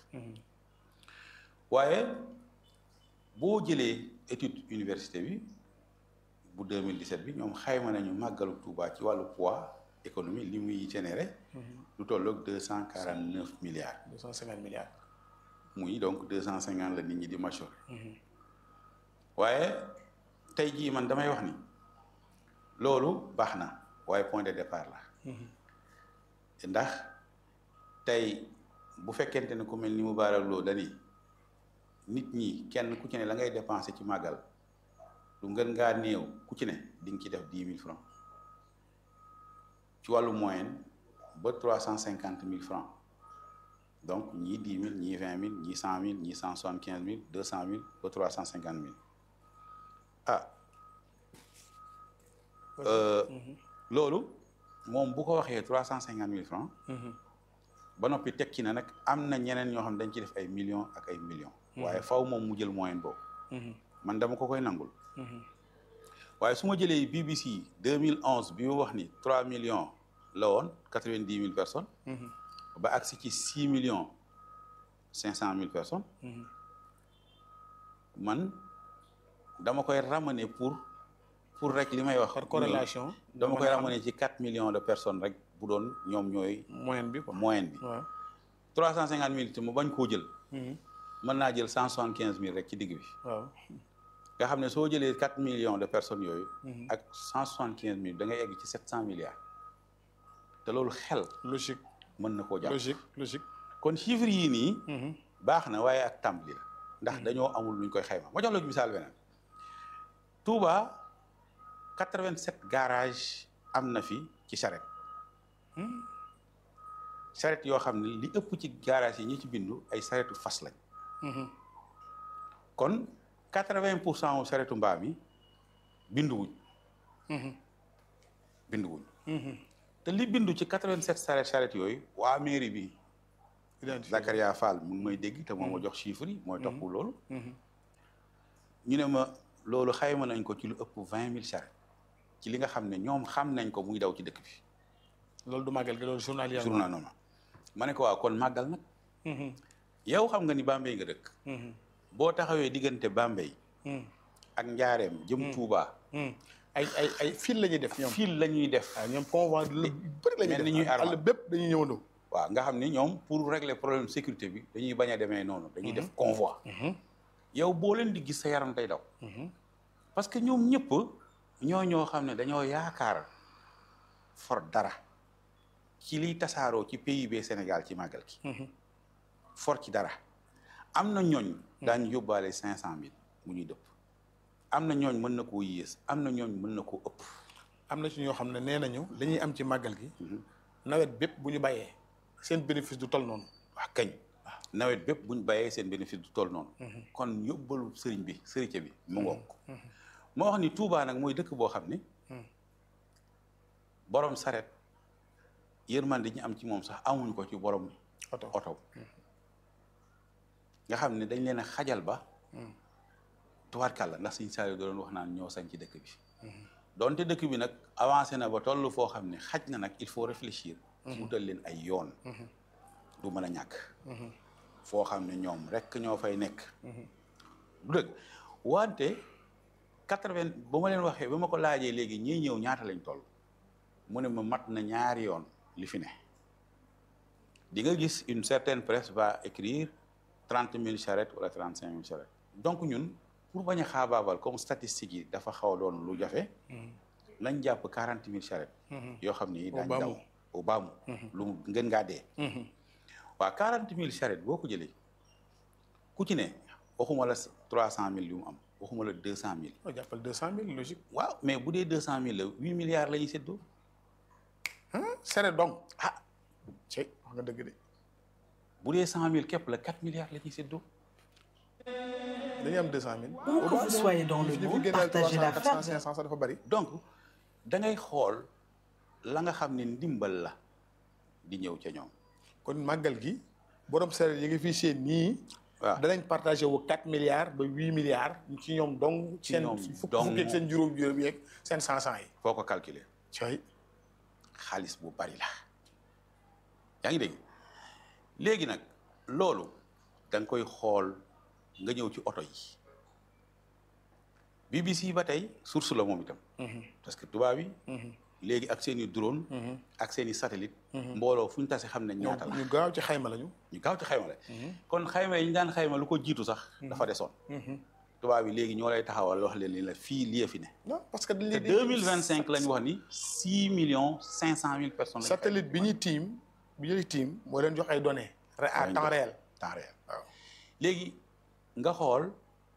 waaye boo jëlee étude université bi bu 2017 bi ñoom xayma nañu màggalu Touba ci wàllu poids économie li muy généré lu tolloog deux cent quarante neuf milliards deux cent cinquante milliards muy donc deux cent cinquante la nit ñi di majoré waaye tey jii man damay wax ni loolu baax na waaye point de départ la ndax tey bu fekkente ne ku mel ni Moubarak Lo dani nit ñi kenn ku ci ne la ngay dépensé ci màggal lu ngën ngaa néew ku ci ne di nga ci def dix mille francs ci wàllu moyenne ba trois cent cinquante mille francs donc ñii dix mille ñii vingt mille ñii cent mille ñii cent soixante quinze mille deux cent mille ba trois cent cinquante mille ah loolu moom bu ko waxee trois cent cinquante mille francs ba noppi tekki na nag am na ñeneen ñoo xam ne dañ ci def ay millions ak ay millions waaye faw moom mu jël moyenne boobu man dama ko koy nangul waaye su ma jëlee BBC 2011 bi mu wax ni 3 millions la woon 90 mille personnes. ba agsi ci 6 millions 500 mille personnes. man dama koy ramener pour pour rek li may wax. par corrélation. dama koy ramener ci 4 millions de personnes rek bu doon ñoom ñooy. moyenne bi quoi moyenne bi. waaw 350 mille te mu bañ koo jël. mën naa jël 175 mille rek ci digg bi. waaw. nga xam ne soo jëlee 4 millions de personnes yooyu. ak 175 mille da ngay egg ci 700 milliards. te loolu xel logique mën na koo jàpp. logique logique. kon chiffres yii nii. baax na waaye ak tàmbali la. ndax dañoo amul luñ koy xayma ma jox la misaal beneen. Touba 87 garage am na fi ci charrette. charrette yoo xam ne li ëpp ci garage yi ñi ci bindu ay charrettu fas lañ. kon 80 pour cent wu charrettu mbaam yi binduwuñ binduwuñ te li bindu ci 87 charrette charrette yooyu waa mairie bi Zakaria Fall mu ngi may dégg te moo ma jox chiffre yi mooy topp loolu ñu ne ma loolu xayma nañ ko ci lu ëpp vingt mille charrette ci li nga xam ne ñoom xam nañ ko muy daw ci dëkk bi loolu du màggal gi loolu journalier journal noonu ma ne ko waaw kon màggal nag yow xam nga ni Bambey nga dëkk boo taxawee diggante Bambey ak njaareem jëm Touba ay ay ay fil la ñuy def ñoom fil la ñuy def waaw ñoom convoi lu bëri la ñuy mel def ni ñuy armal àll bépp dañuy ñëwandoo waaw nga xam ni ñoom pour régler problème sécurité bi dañuy bañ a demee noonu dañuy def convoi yow boo leen di gis sa yaram day daw parce que ñoom ñëpp ñoo ñoo xam ne dañoo yaakaar for dara ci liy tasaaroo ci PIB Sénégal ci màggal gi for ci dara am na ñooñ daañu yóbbaale cinq cent mille mu ñuy dëpp am na ñooñ mën na koo yées am na ñooñ mën na koo ëpp am na ci ñoo xam ne nee nañu li ñuy am ci màggal gi nawet bépp bu ñu bàyyee seen bénéfice du toll noonu wax kañ nawet bépp buñ bàyyee seen bénéfice du toll noonu kon yóbbalu sëriñ bi sëriñ bi mu ngoog moo wax ni Touba nag mooy dëkk boo xam ni borom saret yërmande ñu am ci moom sax amuñu ko ci borom oto oto nga xam ne dañ leen a xajal ba tubaarkàlla ndax suñ saari doon wax naan ñoo sañ ci dëkk bi donte dëkk bi nag avancé na ba toll foo xam ne xaj na nag il faut réfléchir wutal leen ay yoon du mën a ñàkk foo xam ne ñoom rek ñoo fay nekk du dëgg wante quatre-vingt ba ma leen waxee ba ma ko laajee léegi ñii ñëw ñaata lañ toll mu ne ma mat na ñaari yoon li fi ne di nga gis une certaine presse va écrire trente mille charrettes wala trente cinq mille charrettes donc ñun pour bañ a xaabaabal comme statistiques yi dafa xaw a doon lu jafe nañ jàpp quarante mille charrettes yoo xam ni daañ baamu. daw au baamu lu mu ngeen ngaa dee waaw quarante mille charrettes boo ko jëlee ku ci ne waxuma la trois cent mille yu mu am waxuma la deux cent mille o jàppal deux cent mille logique waaw mais bu dee deux cent mille la huit milliards la ñuy séddoo sere donc ah cey wax nga dëgg de bu dee cent mille képp la quatre milliards la ñuy séddoo dañuy am deux cent mille Où que vous soyez dans le monde, partagez la quatre cent ferme. cinq cent sax dafa bëri donc da ngay xool la nga xam ne ndimbal la di ñëw ca ñoom kon màggal gi borom sere yi ngi fii seen nii waaw danañ partagé wu quatre milliards ba huit milliards ci ñoom dong Ci seen ñoom fukk dong. fukk ak seen juróom juróom yeeg seen cent cent yi foo ko calculer cey xaalis bu bari la yaa ngi dégg léegi nag loolu da nga koy xool nga ñëw ci oto yi BBC ba tey source la moom itam parce que tubaab yi léegi ak seen i drone ak seen i satellite mbooloo fu ñu tase xam ne ñaata la ñu gaaw ci xayma lañu ñu gaaw ci xayma la kon xayma yi ñu daan xayma lu ko jiitu sax dafa desoon tubaab yi léegi ñoo lay taxawal wax leen ni la fii lii fi ne non parce que dañ te leen di deux mille vingt cinq la ñu wax ni six millions cinq cent mille personnes lañu satellite bi ñuy tiim bi ñuy tiim moo leen jox ay données re- à Lañ temps jox. réel temps réel waaw léegi nga xool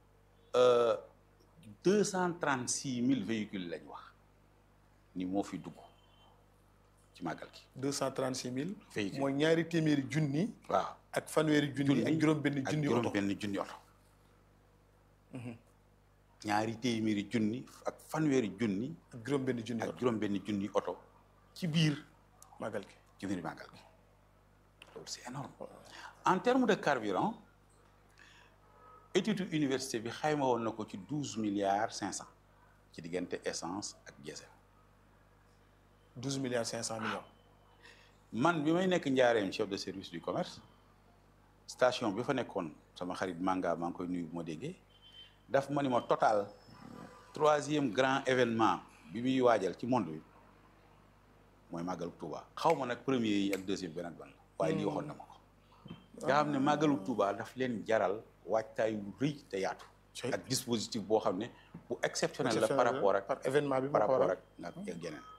deux cent trente six mille véhicules lañ wax ni moo fi dugg ci màggal gi deux cent trente six mille Véhicule. mooy ñaari téeméeri junni waaw ak fanweeri junni ak juróom benn ak junni juróom oto benn junni oto ñaari téeméeri junni ak fanweeri junni ak juróom benn junni ak oto juróom benn junni oto ci biir màggal gi ci biir màggal gi loolu c'est énorme en termes de carburant étude université bi xayma woon na ko ci douze milliards cinq cent ci diggante essence ak diesel douze milliards cinq cent millions man bi may nekk njaareem chef de service du commerce station bi fa nekkoon sama xarit Manga maa ngi koy nuyu bu ma déggee daf ma ni ma total troisième grand événement bi muy waajal ci monde bi mooy màggalu Touba xaw ma nag premier yi ak deuxième benn ak ban waaye lii waxoon na ma ko nga xam ne màggalu Touba daf leen jaral waajtaay wu rëy te yaatu Cey. ak dispositif boo xam ne bu exceptionnel la par rapport ak par événement bi par moo ko rapport waral. ak ak ak yeneen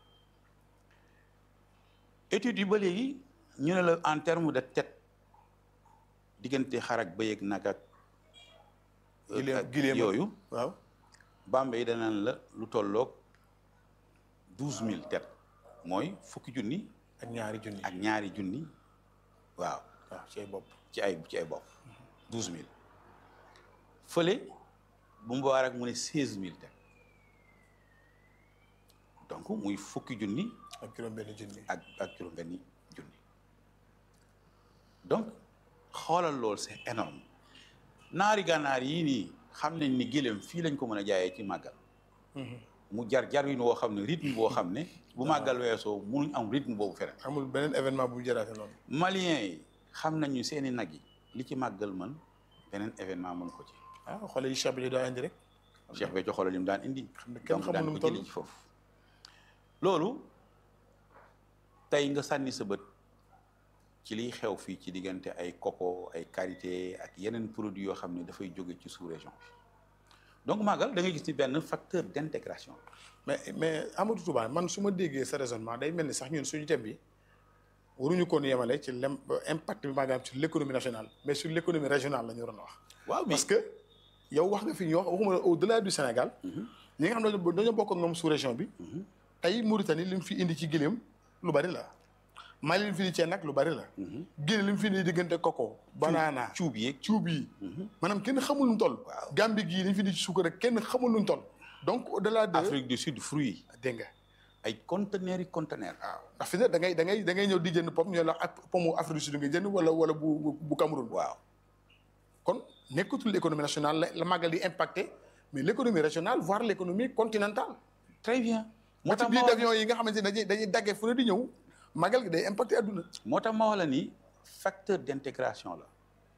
études yi ba léegi ñu ne la en terme de tête diggante xar ak bëy ak nag ak Gileem- ak gileem ak- yooyu waaw Bambey danaan la lu tolloog douze mille têtes mooy fukki junni ak ñaari junni ak ñaari junni waaw waaw ci ay bopp ci ay ci ay bopp douze mille fële bu mu baar ak mu ne seize mille têtes donc muy fukki junni ak juróom-benn junni. ak ak juróom-benni junni donc xoolal loolu c'est énorme naari gànnaar yii nii xam nañ ni gëléem fii lañ ko mën a jaayee ci màggal mu jar jar wi boo xam ne rythme boo xam ne bu màggal weesoo munuñ am rythme boobu feneen amul beneen événement bu jëraate noonu. maliens yi xam nañu seeni nag yi li ci màggal mën beneen événement mën ko ci ah xoolal yi Cheikh bi daa indi rek. Cheikh Béthio xoolal li mu daan indi xam ne kenn donc xamul daan nu mu ko jëli toll. ci foofu loolu tey nga sànni sa bët ci liy xew fii ci diggante ay coco ay karité ak yeneen produits yoo xam ne dafay jóge ci sous-région bi donc màggal da ngay gis ni benn facteur d'intégration mais mais Amadou Touba man su ma déggee sa raisonnement day mel ni sax ñun suñu thème bi waruñu koon yemale ci lem impact bi maanaam sur l'économie nationale mais sur l'économie régionale la ñu waroon a wax. waaw mais parce que yow wax nga fi ñu wax waxuma la au delà du Sénégal. ñi nga xam ne dañoo dañoo bokk ak ñoom sous région bi. tey Mauritanie li mu fi indi ci gëléem lu bari la. Mali li mu fi indi ceeb nag lu bari la. Guinée li mu fi indi diggante coco. banana cuub yeeg cuub yi. maanaam kenn xamul nu mu toll. Waaw. Gambie gii li mu fi indi ci suukar rek kenn xamul nu mu toll. donc au delà de. Afrique du Sud fruits dégg nga. ay conteneurs yi conteneurs waaw ndax fi ne da ngay da ngay da ngay ñëw di jënd pom ñu la ak pomu Afrique du Sud nga jënd wala wala bu bu bu Cameroun. waaw kon nekkatul l'économie nationale la la màggal di impacté mais l'économie régionale voire l'économie continentale. très bien moo moo tax tax ma biir wax d'avion yi nga xamante ne dañuy dañuy daggee fu ne di ñëw màggal gi day impacté adduna. moo tax ma wax la ni facteur d'intégration la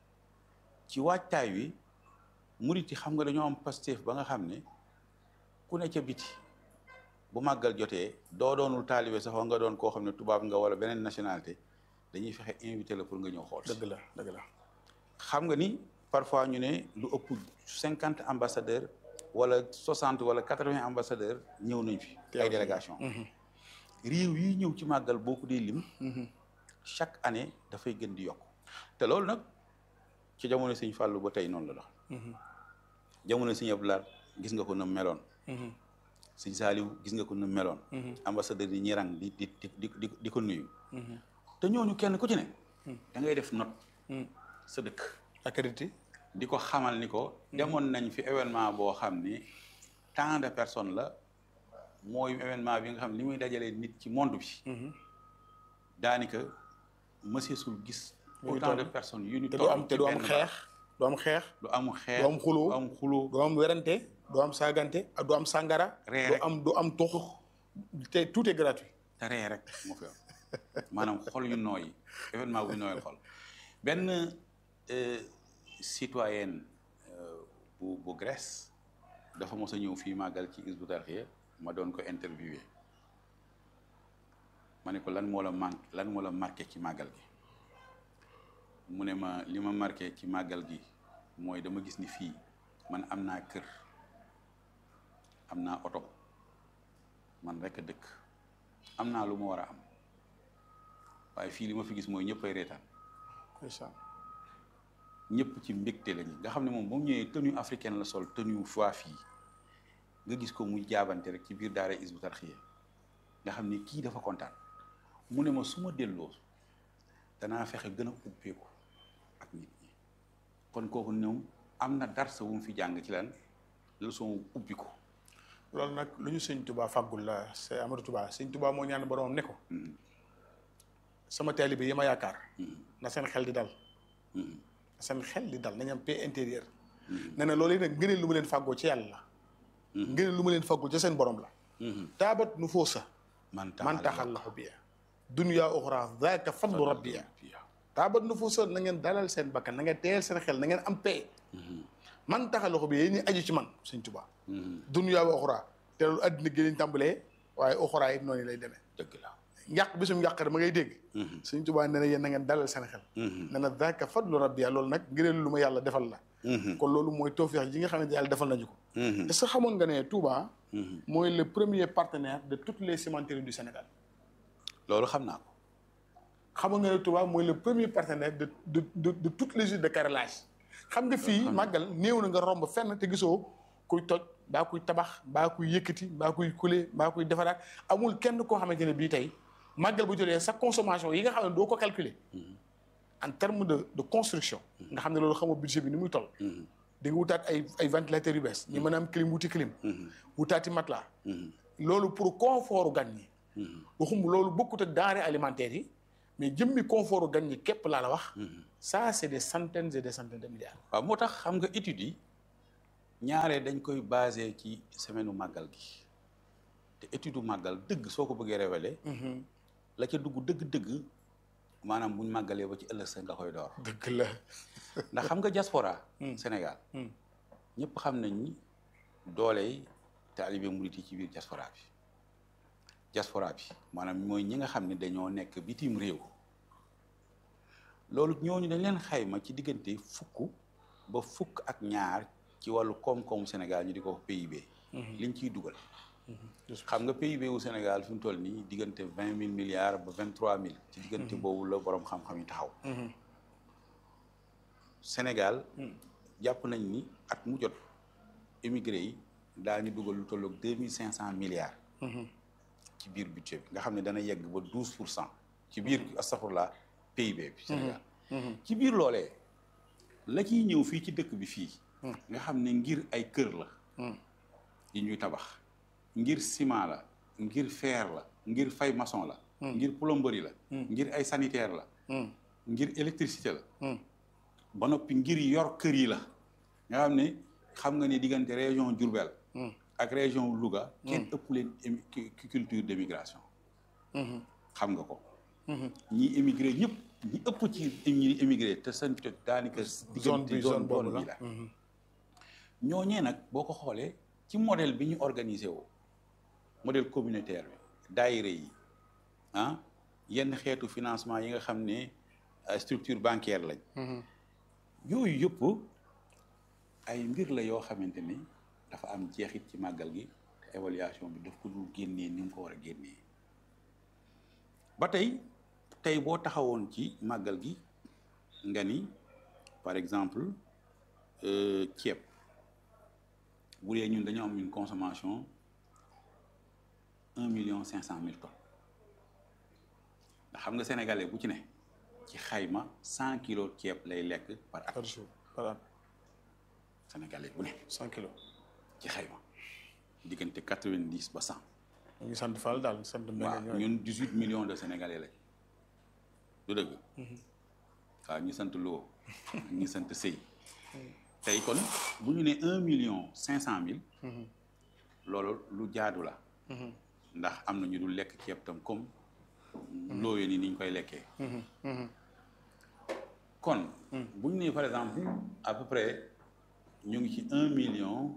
ci waajtaay wi murit yi xam nga dañoo am Pastef ba nga xam ne ku ne ca biti bu màggal jotee doo doonul taalibe sax nga doon koo xam ne tubaab nga wala beneen nationalité dañuy fexe invité la pour nga ñëw xool si. dëgg la dëgg la. xam nga ni parfois ñu ne lu ëpp cinquante ambassadeurs wala soixante wala quatre-vingts ambassadeurs ñëw nañ fi. ay délégation réew yi ñëw ci màggal boo ko dee lim. chaque année dafay gën di yokk te loolu nag ci jamono Sëñ Fallou ba tey noonu la dox. jamono Sëñ Abdou Lahad gis nga ko na meloon. Sëñ Saliou gis nga ko na meloon. ambassadeurs yi ñi rang di di di di di ko nuyu. te ñooñu kenn ku ci ne. da ngay def note. sa dëkk. accrédité. di ko xamal ni ko. demoon nañ fi événement boo xam ni tant de personnes la mooy événement bi nga xam ne li muy dajalee nit ci monde bi. daanaka monsieur sul gis. Muy autant de toll. personnes yu ñu te doo am te ci doo am benn xeex doo am xeex du am xeex doo am xuloo du am xuloo doo am werante doo am saagante ak doo am sàngara Ree doo rek. am doo am tux te tout est gratuit te ree rek moo fi am maanaam xol yu nooy événement bu nooyal xol benn euh, citoyenne euh, bu bu Grèce dafa mos a ñëw fii màggal ci Hizbut Tarqiyyah ma doon ko interviewé ma ne ko lan moo la manqué lan moo la marqué ci màggal gi mu ne ma li ma marqué ci màggal gi mooy dama gis ni fii man am naa kër am naa oto man rek a dëkk am naa lu ma war a am waaye fii li ma fi gis mooy ñëpp ay reetaan ndeysaan ñëpp ci mbégte lañu nga xam ne moom ba mu ñëwee tenue africaine la sol tenue fois fii nga gis ko muy jaabante rek ci biir daara Hizbut Tarqiyyah nga xam ne kii dafa kontaan mu ne ma su ma delloo danaa fexe gën a ubbeeku ak nit ñi kon kooku ñoom am na darsa wu mu fi jàng ci lan leçon ubbi ko loolu nag lu ñu sëñ Touba fàggul la c'est Amadou Touba sëñ Touba moo ñaan boromam ne ko sama taalibe yi ma yaakaar na seen xel di dal na seen xel di dal nañu am paix intérieure nee na loolu nag ngëneel lu ma leen fàggoo ci yàlla la ngëneel lu ma leen fàggul ci seen borom la taabat nu foo sa man man taxallahu biya dunya uxra zaaka fadlu rabbiya taabat nu foo sa na ngeen dalal seen bakkan na ngeen teel seen xel na ngeen am paix man taxallahu biya yéen ñi aju ci man sëñ Touba dunya wa uxra te loolu addina gi lañ tàmbalee waaye uxra it noonu lay demee dëgg la njàq bisum njàq ma ngay dégg sëñ Touba nee na yéen na ngeen dalal seen xel nee na zaaka fadlu rabbiya loolu nag ngëneel lu ma yàlla defal la kon loolu mooy tawfeex ji nga xamante yàlla defal nañu ko est-ce que xamoon nga ne Touba mooy le premier partenaire de toutes les cimenteries du Sénégal loolu xam naa ko xamoon nga ne Touba mooy le premier partenaire de de de de toutes les usines de carrelage xam nga fii màggal néew na nga romb fenn te gisoo kuy toj mbaa kuy tabax mbaa kuy yëkkati mbaa kuy kule mbaa kuy defaraat amul kenn koo xamante ne bii tey màggal bu jotee sa consommation yi nga xam ne doo ko calculer en terme de de construction nga xam ne loolu xamoo budget bi ni muy toll di nga wutaat ay ay ventilateurs yu bees ñi mën a am clim wuti clim wutaati matelas loolu pour confort gan ñi waxum loolu bokkut ak denrées alimentaires yi mais jëmmi confort gan ñi képp laa la wax ça c'est des centaines et des centaines de milliards waaw moo tax xam nga études yi ñaare dañ koy basé ci semaine u màggal gi te étude u màggal dëgg soo ko bëggee révéler la ca dugg dëgg-dëgg maanaam buñ màggalee ba ci ëllëg sa nga koy door dëgg la ndax xam nga diaspora Sénégal ñëpp xam nañ ni dooley taalibe murit yi ci biir diaspora bi diaspora bi maanaam mooy ñi nga xam ne dañoo nekk bitim réew loolu ñooñu dañ leen xayma ci diggante fukk ba fukk ak ñaar ci wàllu koom-koomu Sénégal ñu di ko wax PIB liñ ciy dugal xam nga PIB wu Sénégal fi mu toll nii diggante vingt mille milliards ba vingt trois mille ci diggante boobu la borom xam-xam yi taxaw Sénégal jàpp nañ ni at mu jot émigré yi daañu dugal lu tolloog deux mille cinq cent milliards ci biir budget bi nga xam ne dana yegg ba douze pour cent ci biir astafurlah PIB bi Sénégal ci biir loolee la ciy ñëw fii ci dëkk bi fii nga xam ne ngir ay kër la yi ñuy tabax ngir ciment la ngir fer la ngir fay maçon la ngir plomberie la ngir ay sanitaire la ngir électricité la ba noppi ngir yor kër yi la nga xam ne xam nga ne diggante région Diourbel ak région Louga kenn ëpp leen culture d'émigration xam nga ko ñi émigré ñëpp ñi ëpp ci ñi émigré te seen daanaka diggante zone boobu bi la ñooñee nag boo ko xoolee ci modèle bi ñu organisé woo modèle communautaire bi daayira yi ah yenn xeetu financement yi nga xam ne structure bancaire lañ yooyu yëpp ay mbir la yoo xamante ni dafa am jeexit ci màggal gi te évaluation bi daf ko dul génnee ni mu ko war a génnee ba tey tey boo taxawoon ci màggal gi nga ni par exemple ceeb bu dee ñun dañoo am une consommation un million cinq cent mille tonnes ndax xam nga sénégalais bu ci ne ci xayma cent kilos ceeb lay lekk par at par jour par an sénégalais bu ne cent kilos ci xayma diggante quatre vingt dix ba cent ñu ngi sant Fall daal sant waaw Mbengue ñun dix huit millions de sénégalais lañ du dëgg waaw ñu sant Lo ñu sant Sey tey kon bu ñu ne un million cinq cent mille loolu lu jaadu la ndax am na ñu dul lekk ceeb tam comme looyee ni niñ koy lekkee kon bu ñu nee par exemple à peu près ñu ngi ci un million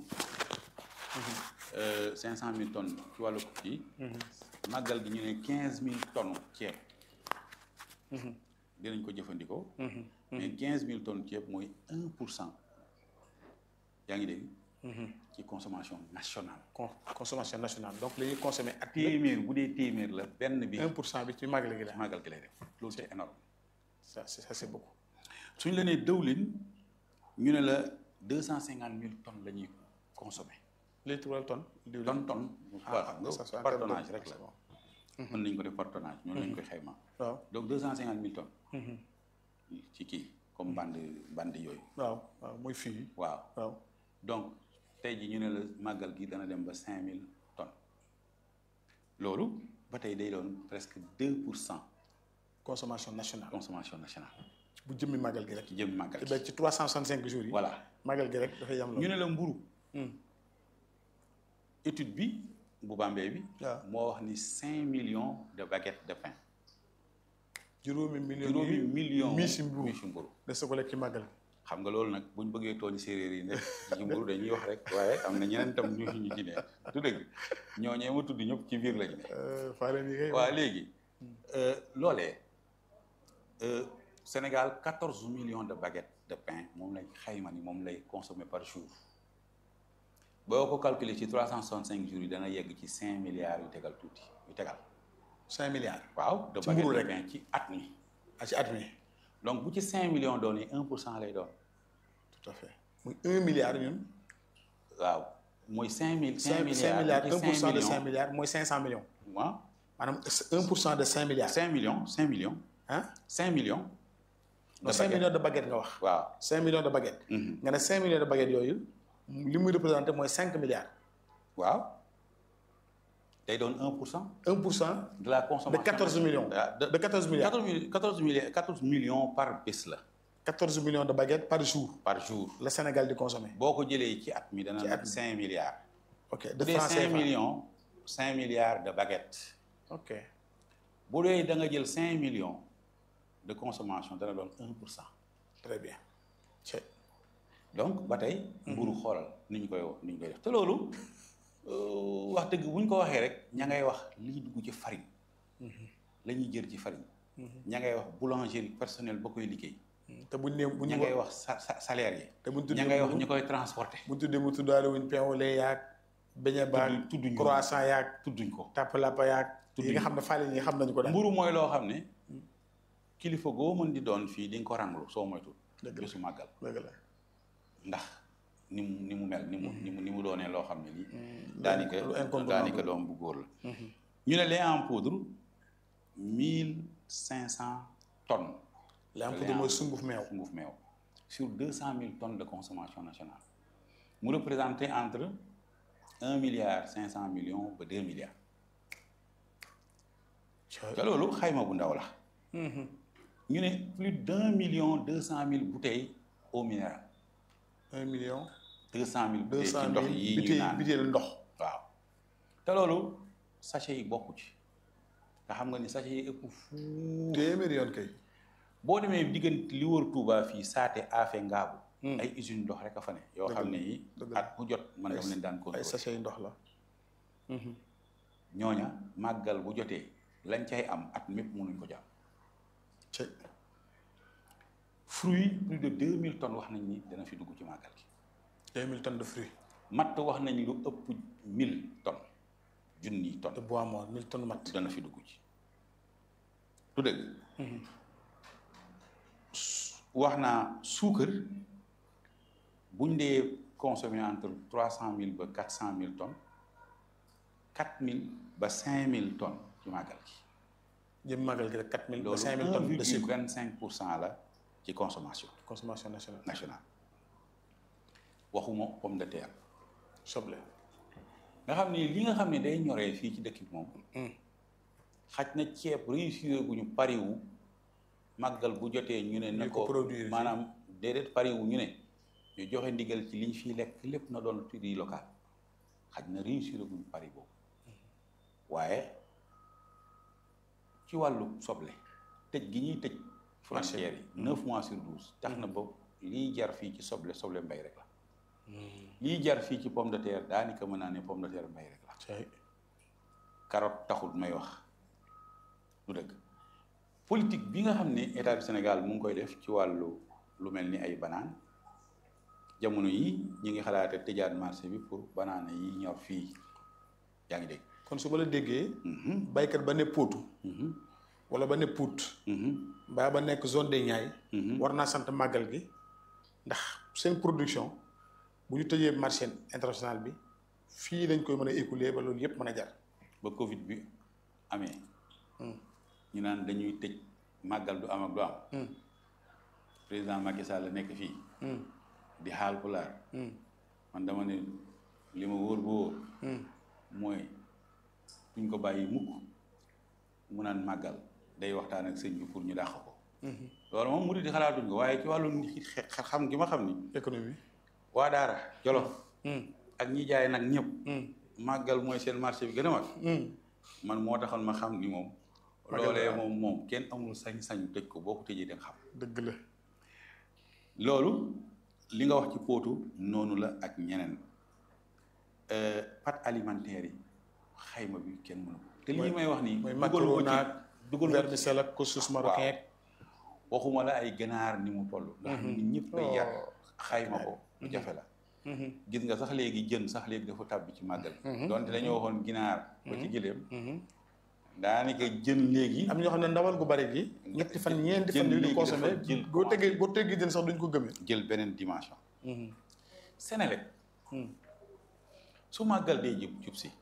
cinq cent mille tonnes ci wàllu kii màggal gi ñu ne quinze mille tonnes ceeb dinañ ko jëfandikoo mais quinze mille tonnes ceeb mooy un pour cent yaa ngi dégg ci consommation nationale con consommation nationale donc li ñuy consommer at téeméer bu dee téeméer la benn bi un pour cent bi ci màggal gi la màggal gi lay def loolu c'est énorme ça c'est ça c'est beaucoup suñ la nee dëwlin ñu ne la deux cent cinquante mille tonnes la ñuy consommer litre wala tonne diwlin tonne tonne waaw xam ça, c'est nga en par termes de- tonnage rek la mën nañ ko def par tonnage ñoonu lañ koy xayma waaw donc deux cent cinquante mille tonnes ci kii comme bande bande yooyu waaw waaw muy fii waaw waaw donc tey ji ñu ne la màggal gi dana dem ba cinq mille tonnes loolu ba tey day doon presque deux pour cent consommation nationale consommation nationale bu jëmmi màggal gi rek ci jëm màggal te gi ba ci trois cent soixante cinq jours yi voilà màggal gi rek dafay yam ñu loolu ne la mburu étude bi bu Bambey bi waaw. moo wax ni cinq millions de baguettes de pain juróomi millions juróomi yi millions mii si mburu mii si mburu de sa ko lekk ci màggal gi xam nga loolu nag buñ bëggee tooñ séeréer yi ne ci mburu dañuy wax rek waaye am na ñeneen tam ñu ñu ci ne du dëgg ñooñee ma tudd ñëpp ci biir lañu ne faaleen yi kay waa léegi loolee euh, Sénégal quatorze millions de baguettes de pain moom lay xayma ni moom lay consommer par jour boo ko calculer ci trois cent soixante cinq jours yi dana yegg ci cinq milliards yu tegal tuuti yu tegal cinq milliards waaw de Ci baguettes mburu de rek. pain ci at mi ah ci at mi donc bu ci cinq millions doonee un pour cent lay doon tout à fait muy un milliard ñun waaw mooy cinq mille cinq cinq milliards un pour cent de cinq milliards mooy cinq cent millions waaw maanaam un pour cent de cinq milliards cinq millions cinq millions ah cinq millions non cinq millions de baguettes nga wax waaw cinq millions de baguettes Mhm. nga ne cinq millions de baguettes yooyu li muy représenté mooy cinq milliards waaw day doon 1 pour cent 1 pour cent de la de consommation 14 millions Ah, de de 14 milliards 14 millions 14 millions 14 millions par bés la 14 millions de baguettes par jour par jour le Sénégal di consommer boo ko jëlee ci at mi dana Ci at nekk mi. 5 milliards ok bu de dee francs 5 CFA millions 5 milliards de baguettes ok bu dee da nga jël 5 millions de consommation dana doon 1 pour cent très bien c'est donc ba tey mburu xoolal ni ñu koy ni ñu koy def te loolu euh, wax dëgg bu ñu ko waxee rek ña ngay wax liy dugg ci farine la ñuy jër ci farine ña ngay wax boulangerie personnel ba koy liggéey te buñ nee bu ña ñu ngay wax sa sa salaire yi te buñ ña tuddee ngay wax mburu- ñu koy transporter bu tuddee mu tuddaale wuñ pain au lait yaag beñe baag Tudd- tudduñ ko. croissant yaag tudduñ ko tàppalapa yaag Tudduñ yi nga ko. xam ne fàlle yi xam nañu ko daal mburu mooy loo xam ne kilifa goo mën di doon fii di nga ko ranglu soo moytul Dëgg la. bésu màggal dëgg la ndax ni mu ni mu mel ni mu ni mu ni mu doonee loo xam ne lii lu daanaka incontournable. daanaka doom bu góor la ñu ne lait en poudre mille cinq cent tonnes la am lait pour en mooy sunguf meew sunguf meew sur deux cent mille tonnes de consommation nationale mu représenté entre un milliard cinq cent millions ba deux milliards te loolu xayma bu ndaw la ñu ne plus d'un million deux cent mille bouteilles eau minérale un million deux cent mille deux bouteilles ci cent ndox mille yi ñu biteel naan biteel ndox waaw te loolu sachet yi bokku ci nga xam nga ni sachet yi ëpp fuuf téeméeri yoon kay boo demee diggante li wër Touba fii saate afe ngaabu ay usine ndox rek a fa ne yoo Dëgg xam la, ne yi dëgg la. at bu jot man Ay dama leen daan ay contrôler sachet yi ndox la ñooña màggal bu jotee lañ cay am at mépp mënuñ ko jàpp ci fruit plus de deux mille tonnes wax nañ ni dana fi dugg ci màggal gi deux mille tonnes de fruits matt wax nañ lu ëpp mille tonnes junni de tonnes bois mort mille tonnes mat dana fi dugg ci du dëgg Su- wax naa suukar buñ dee consommer entre trois cent mille ba quatre cent mille tonnes quatre mille ba cinq mille tonnes ci màggal gi jëm màggal gi rek quatre mille ba loolu cinq mille un tonnes de virgule sucre vingt cinq pour cent la ci consommation consommation nationale nationale waxuma pomme de terre soble nga xam ni li nga xam ne day ñoree fii ci dëkk bi moom xaj na ceeb réussir gu ñu pariwu màggal bu jotee ñu ne na Ñu ko ko produire fii. maanaam déedéet pariwu ñu ne ñu joxe ndigal ci liñ fiy lekk lépp na doon prix local xaj na réussir gu ñu pari boobu waaye ci wàllu soble tëj gi ñuy tëj frontières yi neuf mois sur douze tax na ba liy jar fii ci soble soble mbay rek la liy jar fii ci pomme de terre daanaka mën naa ne pomme de terre mbay rek la cay carotte taxul may wax du dëgg politique bi nga xam ne état du Sénégal mu ngi koy def ci wàllu lu mel ni ay banaan jamono yi ñu ngi xalaate tëjaat marché bi pour banaana yi ñor fii yaa ngi dégg kon su ma la déggee Mhm, baykat ba ne Potou mhm, wala ba ne Pout mhm, mbaa ba nekk zone des Niayes mhm. war naa sant màggal gi ndax seen production bu ñu tëjee marché international bi fii lañ koy mën a écouler ba loolu yëpp mën a jar ba Covid bi amee ñu naan dañuy tëj màggal du am ak du am président Macky Sall nekk fii di xaal pulaar man dama ne li ma wóor ba wóor mooy duñ ko bàyyi mukk mu naan màggal day waxtaan ak sëñ bi pour ñu dàq ko loolu moom mu di xalaatuñ ko waaye ci wàllu nit xe- xam gi ma xam ni économie waa daara jolof ak ñi jaay nag ñëpp màggal mooy seen marché bi gën a mag man moo taxoon ma xam ni moom Màggal loolee daal. moom moom kenn amul sañ-sañu tëj ko boo ko tëjee da nga xam dëgg la loolu li nga wax ci pootu noonu la ak ñeneen Euh, pâtes alimentaires yi xayma bi kenn mënu ko te lii may wax nii mooy dugalu ko macaroni ci ak dugalu ko ci vermicelle ak couscous marocain ak waxuma la ay ganaar ni mu toll ndax nit ñëpp ay yar xayma ko lu jafe la gis nga sax léegi jën sax léegi dafa tàbbi ci màggal donte dañoo waxoon ginaar ba ci gileem daanaka jën léegi am ñoo xam ne ndawal gu bari gi ñetti fan ñeenti fan jën yu ñu léegi consommé dafa jël boo tegee boo teggee jën sax duñ ko gëmee jël beneen dimension Senelec su màggal dee jub jub si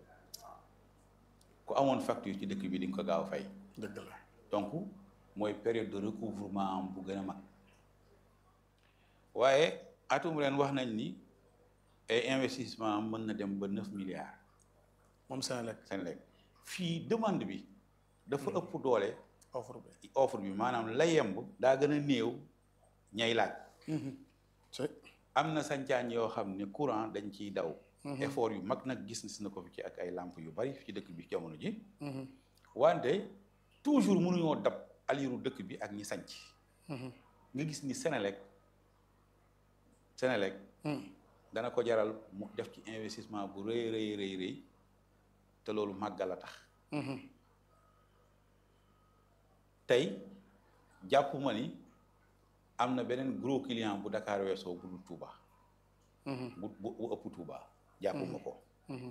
ku amoon facture ci dëkk bi di nga ko gaaw fay dëgg la donc mooy période de recouvrement am bu gën a mag waaye atum ren wax nañ ni ay investissement am mën na dem ba neuf milliards moom Senelec Senelec fii demande bi dafa ëpp doole offre bi offre bi maanaam la yemb daa gën a néew ñay laaj c'est am na sancaañ yoo xam ne courant dañ ciy daw effort yu mag nag gis na ko fi ci ak ay lamp yu bari ci dëkk bi jamono ji wante toujours mënuñoo dab aliru dëkk bi ak ñi sanc nga gis ni Senelec Senelec dana ko jaral mu def ci investissement bu rëy rëy rëy rëy te loolu màggal a tax tey jàpp ma ni am na beneen gros client bu Dakar weesoo bu dul Touba bu bu bu ëpp Touba jàpp ma ko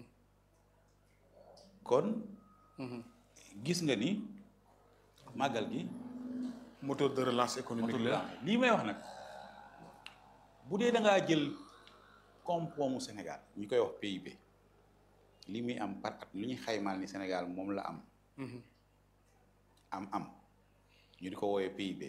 kon gis nga ni màggal gi moteur de relance économique motul la la lii may wax nag bu dee da ngaa jël koom-koomu Sénégal ñu koy wax PIB li muy am par at lu ñuy xaymaal ni Sénégal moom la am am am ñu di ko woowee PIB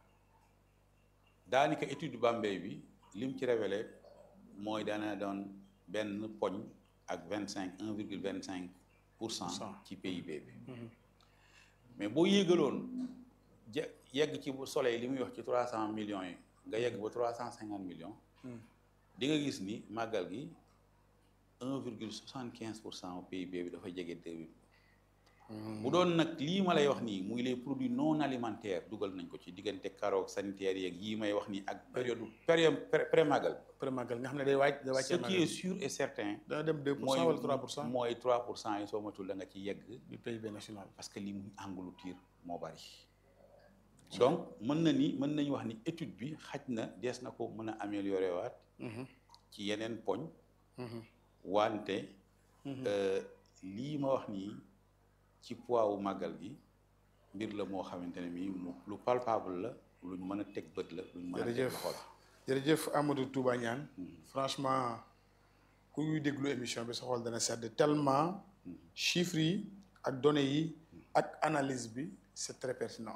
daanaka étude Bambey bi lim ci révélé mooy dana doon benn poñ ak vingt cinq un virgule vingt cinq pour cent ci PIB bi mais boo yéegaloon je yegg ci bu soleil li muy wax ci trois cent millions yi nga yegg ba trois cent cinquante millions di nga gis ni màggal gi un virgule soixante quinze pour cent PIB bi dafa jege deux mille bu doon nag lii ma lay wax nii muy les produits non alimentaires dugal nañ ko ci diggante carotte sanitaire yeeg yii may wax nii ak période période pré màggal pré màggal nga xam ne day wàcc day ce wàccee qui est sûr et certain dana dem 2 pour mooy cent wala 3 pour cent mooy 3 pour cent yi soo matul da nga ci yegg du PIB national parce que li muy engloutir moo bari donc mën na ni mën nañu wax ni étude bi xaj na dees na ko mën a améliorer waat ci yeneen poñ wante euh, lii ma wax nii ci poids wu màggal gi mbir la moo xamante ne mii mu lu palpable la luñ mën a teg bët la luñ mën a teg jërëjëf loxo la jërëjëf Amadou Touba Niane franchement ku ñuy déglu émission bi sa xol dana sedd tellement chiffres yi ak données yi ak analyse bi c'est très pertinent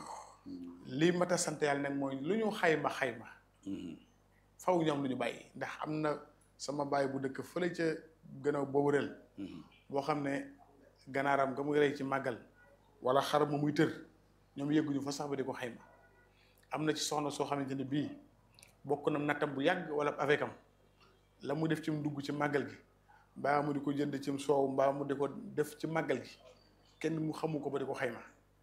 lii mat a sant yàlla nag mooy lu ñu xayma xayma faw ñoom lu ñu bàyyi ndax am na sama bàyyi bu dëkk fële ca gën a boobu rel boo xam ne ganaaram nga muy rey ci màggal wala xar ma muy tër ñoom yëgguñu fa sax ba di ko xayma am na ci soxna soo xamante ne bii bokk na nattam bu yàgg wala avec am la mu def ci mu dugg ci màggal gi mbaa mu di ko jënd ci soow mbaa mu di ko def ci màggal gi kenn mu xamu ko ba di ko xayma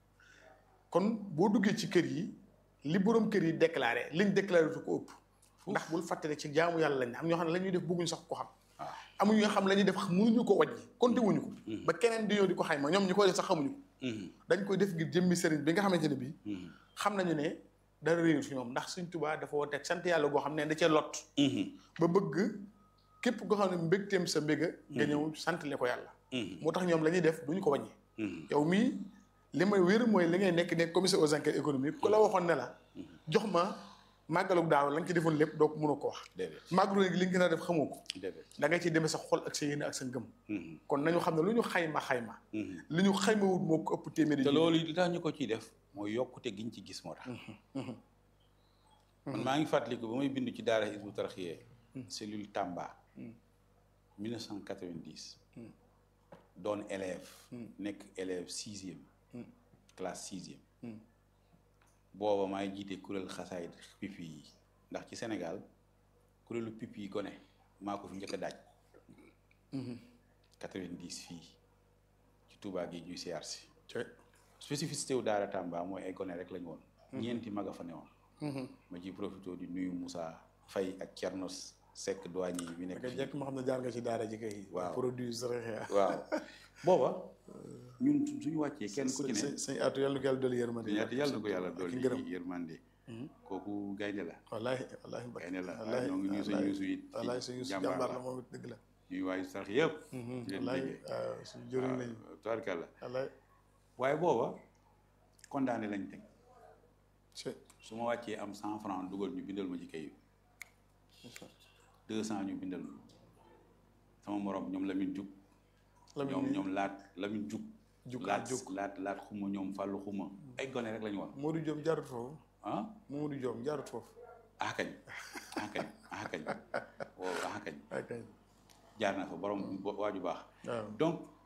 kon boo duggee ci kër yi li borom kër yi déclaré liñ déclaré tu ko ëpp ndax bul fàttali ci jaamu yàlla lañ ne am ñoo xam ne la ñuy def bëgguñ sax ko xam amuñu nga xam la ñuy def mënuñu ko wàññi compté wuñu ko ba keneen di ñëw di ko xayma ñoom ñi koy def sax xamuñu ko dañ koy def ngir jëmmi sëriñ bi nga xamante ne bii xam nañu ne dara réew fi ñoom ndax suñ tubaa dafa woote sant yàlla goo xam ne da cee lot ba bëgg képp koo xam ne mbégteem sa mbéga nga ñëw santale ko yàlla moo tax ñoom la ñuy def duñu ko wàññi yow mii li may wér mooy li ngay nekk nekk commissaire aux enquêtes économiques ku la waxoon ne la jox ma màggalu daaw la nga ci defoon lépp doo ko mënoo ko wax déedéet màggalu léegi li nga gën a def xamoo ko déedéet da nga ciy demee sa xol ak sa yéene ak sa ngëm kon nañu xam ne lu ñu xayma xayma li ñu xayma wut moo ko ëpp téeméeri te junni. loolu li tax ñu ko ciy def mooy yokkute giñ ci gis moo tax man maa ngi fàttaliku ba may bindu ci daara Hizbut Tarqiyyah cellule Tamba 1990 doon élève nekk élève sixième classe sixième booba maay jiite kuréel xasaayid pipi yi ndax ci Sénégal kuréelu pipi yi gone maa ko fi njëkk a daaj 90 fii ci Touba gi ñuy siyaar si Cey. spécificité wu daara Tamba mooy ay gone rek lañu woon ñeenti mag a fa newoon ma ciy profité di nuyu Moussa Faye ak Thierno Seck douane yi bi nekk nga fii. jekk ma xam ne jaar nga ci daara ji kay Waaw. produit saraxe waaw booba ñun suñu wàccee kenn ku ci ne sëñ sëñ atu yàlla na ko yàlla dolli yërmande yàlla yàlla na ko yàlla ak dolli ngërëm yërmande kooku gaynde la wallaahi wallaahi Mbacke gaynde la waaye wallaahi ñoo ngi nuyu suñu yuusu it ci wallaahi suñu jàmbaar jàmbaar la la moom it dëgg la ñuy waayu sax yëpp di leen wallaahi déggee waaw suñu jëriñ lañu tubaarkàlla wallaahi waaye booba condamné lañ teg c'est su ma wàccee am cent franc dugal ñu bindal ma ci kayit deux cent ñu bindal ma sama morom ñoom Lamine Diouf Lamine ñoom mi- ñoom laat Lamine Diouf Diouf ak laat Diouf. laat laat xuma ñoom fàllu xuma ay gone rek lañu woon Modou Diom jaarut foofu ah Modou Diom jaarut foofu ah kañ ah kañ ah kañ wow ah kañ ak kay jaar na fa borom waaju baax waaw donc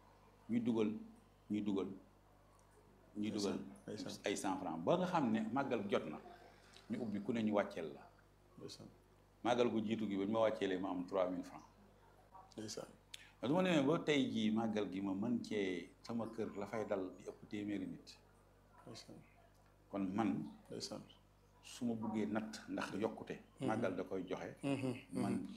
ñuy dugal ñuy dugal ñuy dugal ndeysaan. ay cent franc ba nga xam ne màggal jot na ñu ubbi ku ne ñu wàcceel la ndeysaan màggal gu jiitu gi ba ñu ma wàcceelee ma am trois mille franc ndeysaan su ma demee ba tey jii màggal gi ma mën cee sama kër la fay dal di ëpp téeméeri nit ndeysaan kon man ndeysaan su ma buggee natt ndax yokkute màggal da koy joxe man